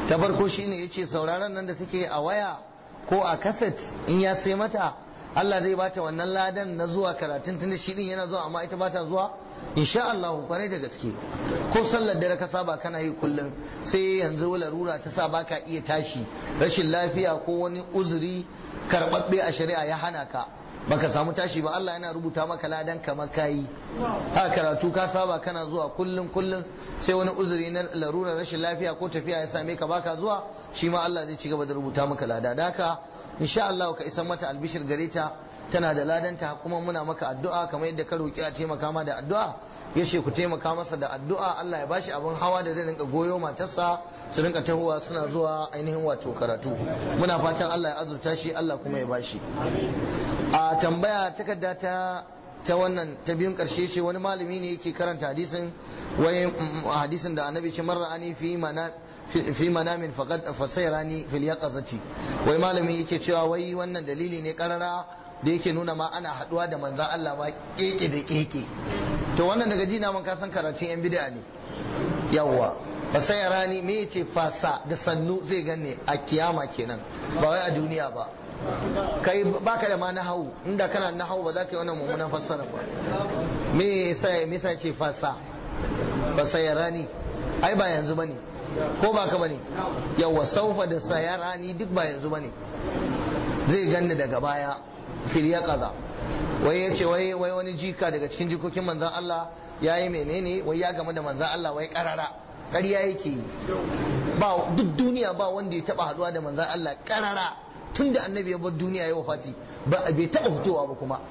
ta farko shine yace sauraron nan da take a waya ko a kaset in ya sai mata Allah zai bata wannan ladan na zuwa karatun tunda shi din yana zuwa amma ita bata zuwa insha Allah kwarai da gaske ko sallar dare ka saba kana yi kullum sai yanzu larura ta sa baka iya tashi rashin lafiya ko wani uzuri karbabbe a shari'a ya hana ka baka samu tashi ba Allah yana rubuta maka ladan kamar kayi ha karatu ka saba kana zuwa kullum kullum sai wani uzuri na larurar rashin lafiya ko tafiya ya same ka baka zuwa shi ma Allah zai ci gaba da rubuta maka lada da haka insha Allah ka isan mata albishir gare ta tana da ladanta kuma muna maka addu'a kamar yadda ka roki a taimaka ma da addu'a yace ku taimaka masa da addu'a Allah ya bashi abin hawa da zai rinka goyo matarsa su rinka tahowa suna zuwa ainihin wato karatu muna fatan Allah ya azurta shi Allah kuma ya bashi a tambaya takarda ta ta wannan ta biyun karshe ce wani malami ne yake karanta hadisin wai hadisin da annabi ce marra ani fi mana fi manamin faqad fasayrani fil yaqazati wai malami yake cewa wai wannan dalili ne karara da yake nuna ma ana haduwa da manzan Allah ma keke da keke to wannan daga jina man ka san karatun yan bid'a ne yawwa fasayrani me yace fasa da sannu zai ganne a kiyama kenan ba wai a duniya ba kai baka da ma nahawu inda kana nahawu ba za ka yi wannan mummunan fassara ba me yasa me yasa ce fasa fasayrani ai ba yanzu bane ko ba ka bane yawa saufa da sayarani duk ba yanzu bane zai ganni daga baya fil yaqaza wai yace wai wai wani jika daga cikin jikokin manzon Allah yayi menene wai ya game da manzon Allah wai karara ƙarya yake yi ba duk duniya ba wanda ya taba haduwa da manzon Allah karara tunda annabi ya bar duniya ya wafati ba bai taba fitowa ba kuma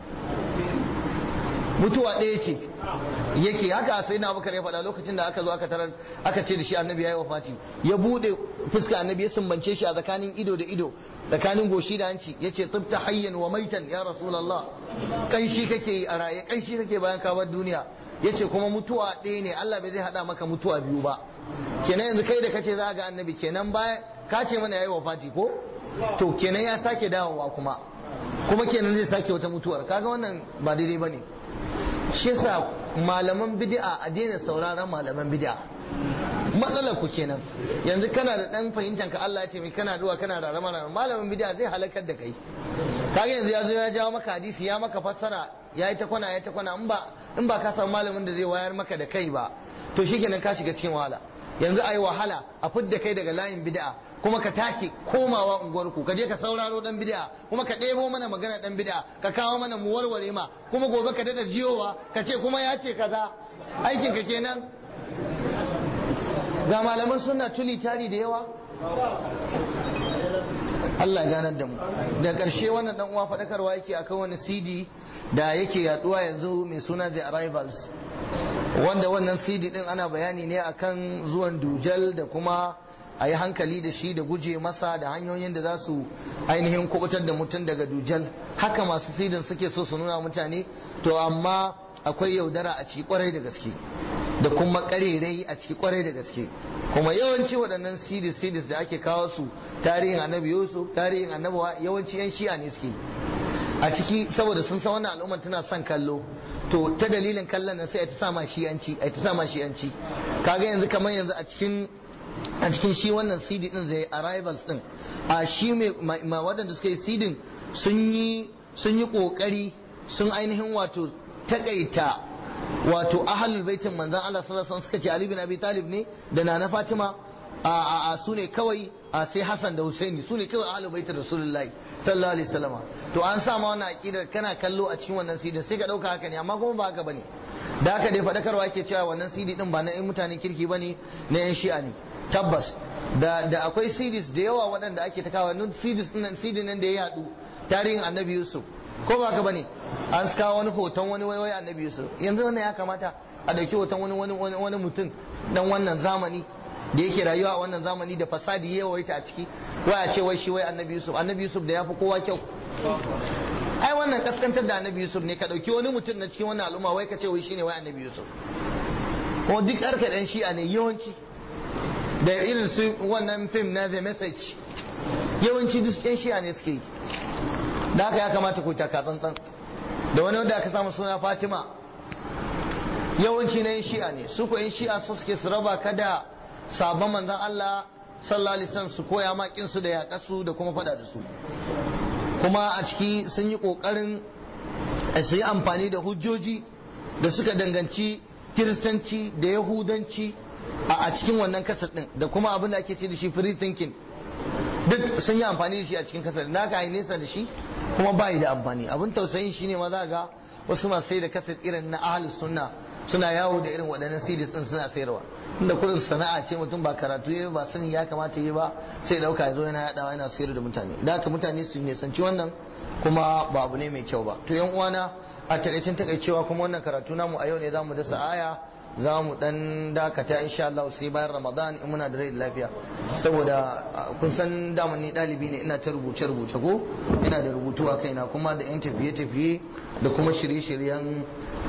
mutuwa ɗaya ce yake haka sai na bakar ya faɗa lokacin da aka zo aka tarar aka ce da shi annabi ya yi wafati ya buɗe fuska annabi ya sumbance shi a tsakanin ido da ido tsakanin goshi da hanci ya ce tsibta hayyan wa maitan ya rasulallah kanshi kake yi a raye kanshi kake bayan ka bar duniya ya ce kuma mutuwa ɗaya ne Allah bai zai haɗa maka mutuwa biyu ba kenan yanzu kai da kace za ga annabi kenan baya ka ce mana ya yi wafati ko to kenan ya sake dawowa kuma kuma kenan zai sake wata mutuwar kaga wannan ba daidai ba ne shi yasa malaman bid'a a daina sauraron malaman bid'a matsalar ku kenan yanzu kana da dan fahimtar ka Allah ya ce mai kana duwa kana da rama malamin bid'a zai halakar da kai kaga yanzu ya zo ya jawo maka hadisi ya maka fassara ya yi ta kwana ya ta kwana in ba in ba ka samu malamin da zai wayar maka da kai ba to shikenan ka shiga cikin wahala yanzu ayi wahala a fidda kai daga layin bid'a kuma ka take komawa unguwarku ka je ka sauraro dan bid'a kuma ka ɗebo mana magana dan bid'a ka kawo mana mu warware ma kuma gobe ka dada jiyowa ka ce kuma ya ce kaza aikin ka kenan ga malaman suna tuli tari da yawa Allah ganar da mu da ƙarshe wannan dan uwa faɗakarwa yake akan wani CD da yake yaduwa yanzu mai suna The Arrivals wanda wannan CD din ana bayani ne akan zuwan dujal da kuma a yi hankali da shi da guje masa da hanyoyin da za su ainihin kubutar da mutum daga dujal haka masu sidin suke so su nuna mutane to amma akwai yaudara a ciki kwarai da gaske da kuma karerai a ciki kwarai da gaske kuma yawanci waɗannan sidis sidis da ake kawo su tarihin annabi yusuf tarihin annabawa yawanci yan shi'a ne suke a ciki saboda sun san wannan al'ummar tana son kallo to ta dalilin kallon nan sai a ta sama shi'anci a ta sama shi'anci kaga yanzu kamar yanzu a cikin a cikin shi wannan CD din zai arrivals din a shi mai waɗanda suka yi CD sun yi sun yi kokari sun ainihin wato takaita wato ahlul baitin manzon Allah sallallahu alaihi wasallam suka ce Ali bin Abi Talib ne da Nana Fatima a a su ne kawai a sai Hassan da Husaini su ne kawai ahlul baitin Rasulullahi sallallahu alaihi wasallam to an sa ma wannan aqidar kana kallo a cikin wannan CD sai ka dauka haka ne amma kuma ba haka bane da haka dai fadakarwa yake cewa wannan CD din ba na ɗan mutanen kirki bane na yan shi'a ne tabbas da da akwai series da yawa waɗanda ake ta kawo nun series nan series nan da ya yadu tarihin annabi yusuf ko ba ka bane an kawo wani hoton wani waiwai annabi yusuf yanzu wannan ya kamata a dauki hoton wani wani wani mutum dan wannan zamani da yake rayuwa a wannan zamani da fasadi ya yawaita a ciki wai a ce wai shi wai annabi yusuf annabi yusuf da ya fi kowa kyau ai wannan kaskantar da annabi yusuf ne ka dauki wani mutum na cikin wannan al'umma wai ka ce wai shine wai annabi yusuf kuma duk arka dan shi'a ne yawanci da irin su wannan fim na the message yawanci duk yan shi'a ne suke yi da haka ya kamata ku taka tsantsan da wani wanda aka samu suna fatima yawanci na yan shi'a ne su ko yan shi'a su suke su raba ka da sabon manzan Allah sallallahu alaihi wasallam su koya makin su da yaƙasu da kuma faɗa da su kuma a ciki sun yi ƙoƙarin su yi amfani da hujjoji da suka danganci kiristanci da yahudanci a cikin wannan kasar din da kuma abin da ake ce da shi free thinking duk sun yi amfani da shi a cikin kasar da aka yi nesa da shi kuma bayi da amfani abin tausayin shine ma za ga wasu masu sai da kasar irin na ahlus sunna suna yawo da irin waɗannan CDs din suna sayarwa inda kudin sana'a ce mutum ba karatu ya ba sani ya kamata yi ba sai dauka ya zo yana yadawa yana sayar da mutane da haka mutane su nisanci wannan kuma ba abu ne mai kyau ba to yan uwana a takaicin takaicewa kuma wannan karatu namu a yau ne zamu dasa aya za mu dan dakata insha Allah sai bayan Ramadan in muna da rai da lafiya saboda kun san daman ni dalibi ne ina ta rubuce rubuce ko ina da rubutu a kaina kuma da yan tafiye tafiye da kuma shirye-shiryen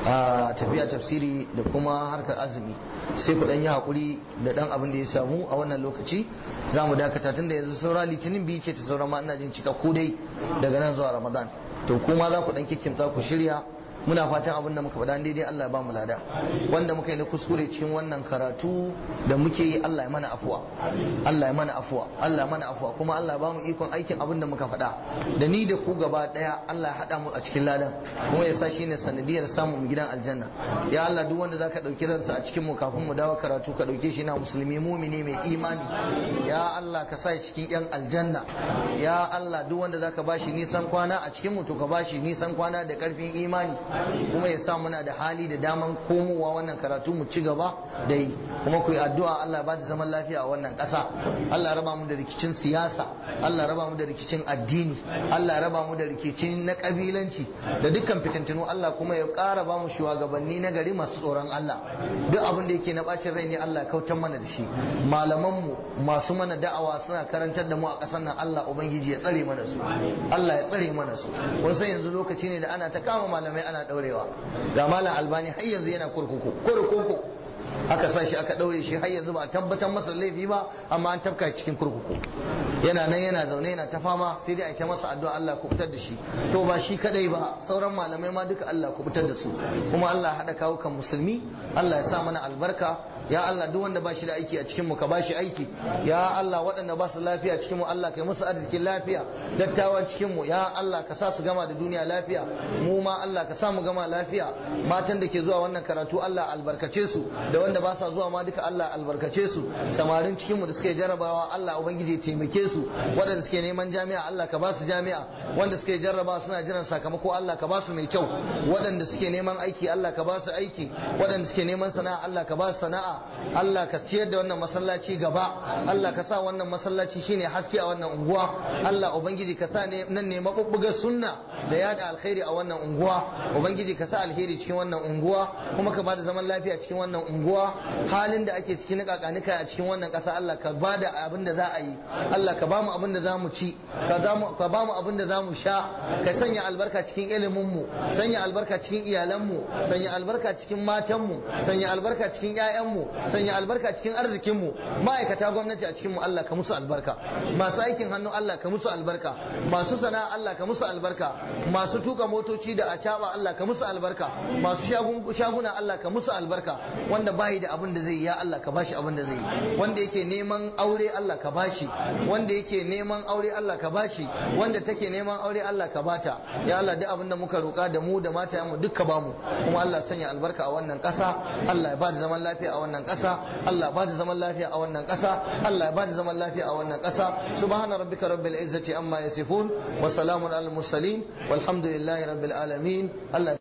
tafiya tafsiri da kuma harkar azumi sai ku dan yi hakuri da dan abin da ya samu a wannan lokaci za mu dakata tunda yanzu saura litinin biyu ce ta saura ma ina jin cika ko dai daga nan zuwa Ramadan to kuma za ku dan kikkimta ku shirya muna fatan abin da muka faɗa daidai Allah ya ba mu lada wanda muka yi na kuskure cikin wannan karatu da muke yi Allah ya mana afuwa Allah ya mana afuwa Allah ya mana afuwa kuma Allah ya ba mu ikon aikin abin da muka faɗa da ni da ku gaba ɗaya Allah ya haɗa mu a cikin ladan kuma ya sa shi ne sanadiyar samun gidan aljanna ya Allah duk wanda zaka ɗauki ransa a cikin mu kafin mu dawo karatu ka ɗauke shi na musulmi mumini mai imani ya Allah ka sa cikin yan aljanna ya Allah duk wanda zaka bashi nisan kwana a cikin mu to ka bashi nisan kwana da ƙarfin imani kuma ya sa muna da hali da daman komowa wannan karatu mu ci gaba da yi kuma ku yi addu'a Allah ba da zaman lafiya a wannan ƙasa Allah raba mu da rikicin siyasa Allah raba mu da rikicin addini Allah raba mu da rikicin na kabilanci da dukkan fitintinu Allah kuma ya ƙara ba mu shugabanni na gari masu tsoron Allah duk abin da yake na bacin rai ne Allah ya kautar mana da shi malaman mu masu mana da'awa suna karantar da mu a ƙasar nan Allah ubangiji ya tsare mana su Allah ya tsare mana su wasu yanzu lokaci ne da ana ta kama malamai ana daurewa ga malam albani har yanzu yana kurkuku kurkuku aka sa shi aka daure shi har yanzu ba a tabbatar masa laifi ba amma an tafka cikin kurkuku yana nan yana zaune yana ta fama sai dai a ta masa addu'a Allah ku fitar da shi to ba shi kadai ba sauran malamai ma duka Allah ku fitar da su kuma Allah hada kawo kan musulmi Allah ya sa mana albarka ya Allah duk wanda ba shi da aiki a cikin mu ka ba shi aiki ya Allah waɗanda ba su lafiya cikin mu Allah kai musu arzikin lafiya dattawan cikin mu ya Allah ka sa su gama da duniya lafiya mu ma Allah ka sa mu gama lafiya matan da ke zuwa wannan karatu Allah albarkace su da wanda ba sa zuwa ma duka Allah albarkace su samarin cikin mu da suke jarabawa Allah ubangiji taimake su waɗanda suke neman jami'a Allah ka ba su jami'a wanda suke jarraba suna jiran sakamako Allah ka ba su mai kyau waɗanda suke neman aiki Allah ka ba su aiki waɗanda suke neman sana'a Allah ka ba su sana'a Allah ka ciyar da wannan masallaci gaba Allah ka sa wannan masallaci shine haske a wannan unguwa Allah ubangiji ka sa nan ne mabubbugar sunna da yada alkhairi a wannan unguwa ubangiji ka sa alheri cikin wannan unguwa kuma ka bada zaman lafiya cikin wannan unguwa halin da ake cikin kakanika a cikin wannan kasa Allah ka bada abin da za a yi Allah ka bamu abin da za mu ci ka bamu abin da za mu sha ka sanya albarka cikin ilimin mu sanya albarka cikin iyalan mu sanya albarka cikin matan mu sanya albarka cikin ƴaƴan mu sanya albarka cikin arzikin mu ma'aikata gwamnati a cikin mu Allah ka musu albarka masu aikin hannu Allah ka musu albarka masu sana'a Allah ka musu albarka masu tuka motoci da acaba Allah ka musu albarka masu shaguna Allah ka musu albarka wanda bayi da abin da zai yi ya Allah ka bashi abin da zai yi wanda yake neman aure Allah ka bashi wanda yake neman aure Allah ka bashi wanda take neman aure Allah ka bata ya Allah duk abin da muka roka da mu da mata mu duk ka bamu kuma Allah sanya albarka a wannan ƙasa Allah ya ba da zaman lafiya a wannan ƙasa Allah ya ba da zaman lafiya a wannan ƙasa Allah ya ba da zaman lafiya a wannan ƙasa subhana rabbika rabbil izzati amma yasifun wa salamun alal mursalin walhamdulillahi rabbil alamin Allah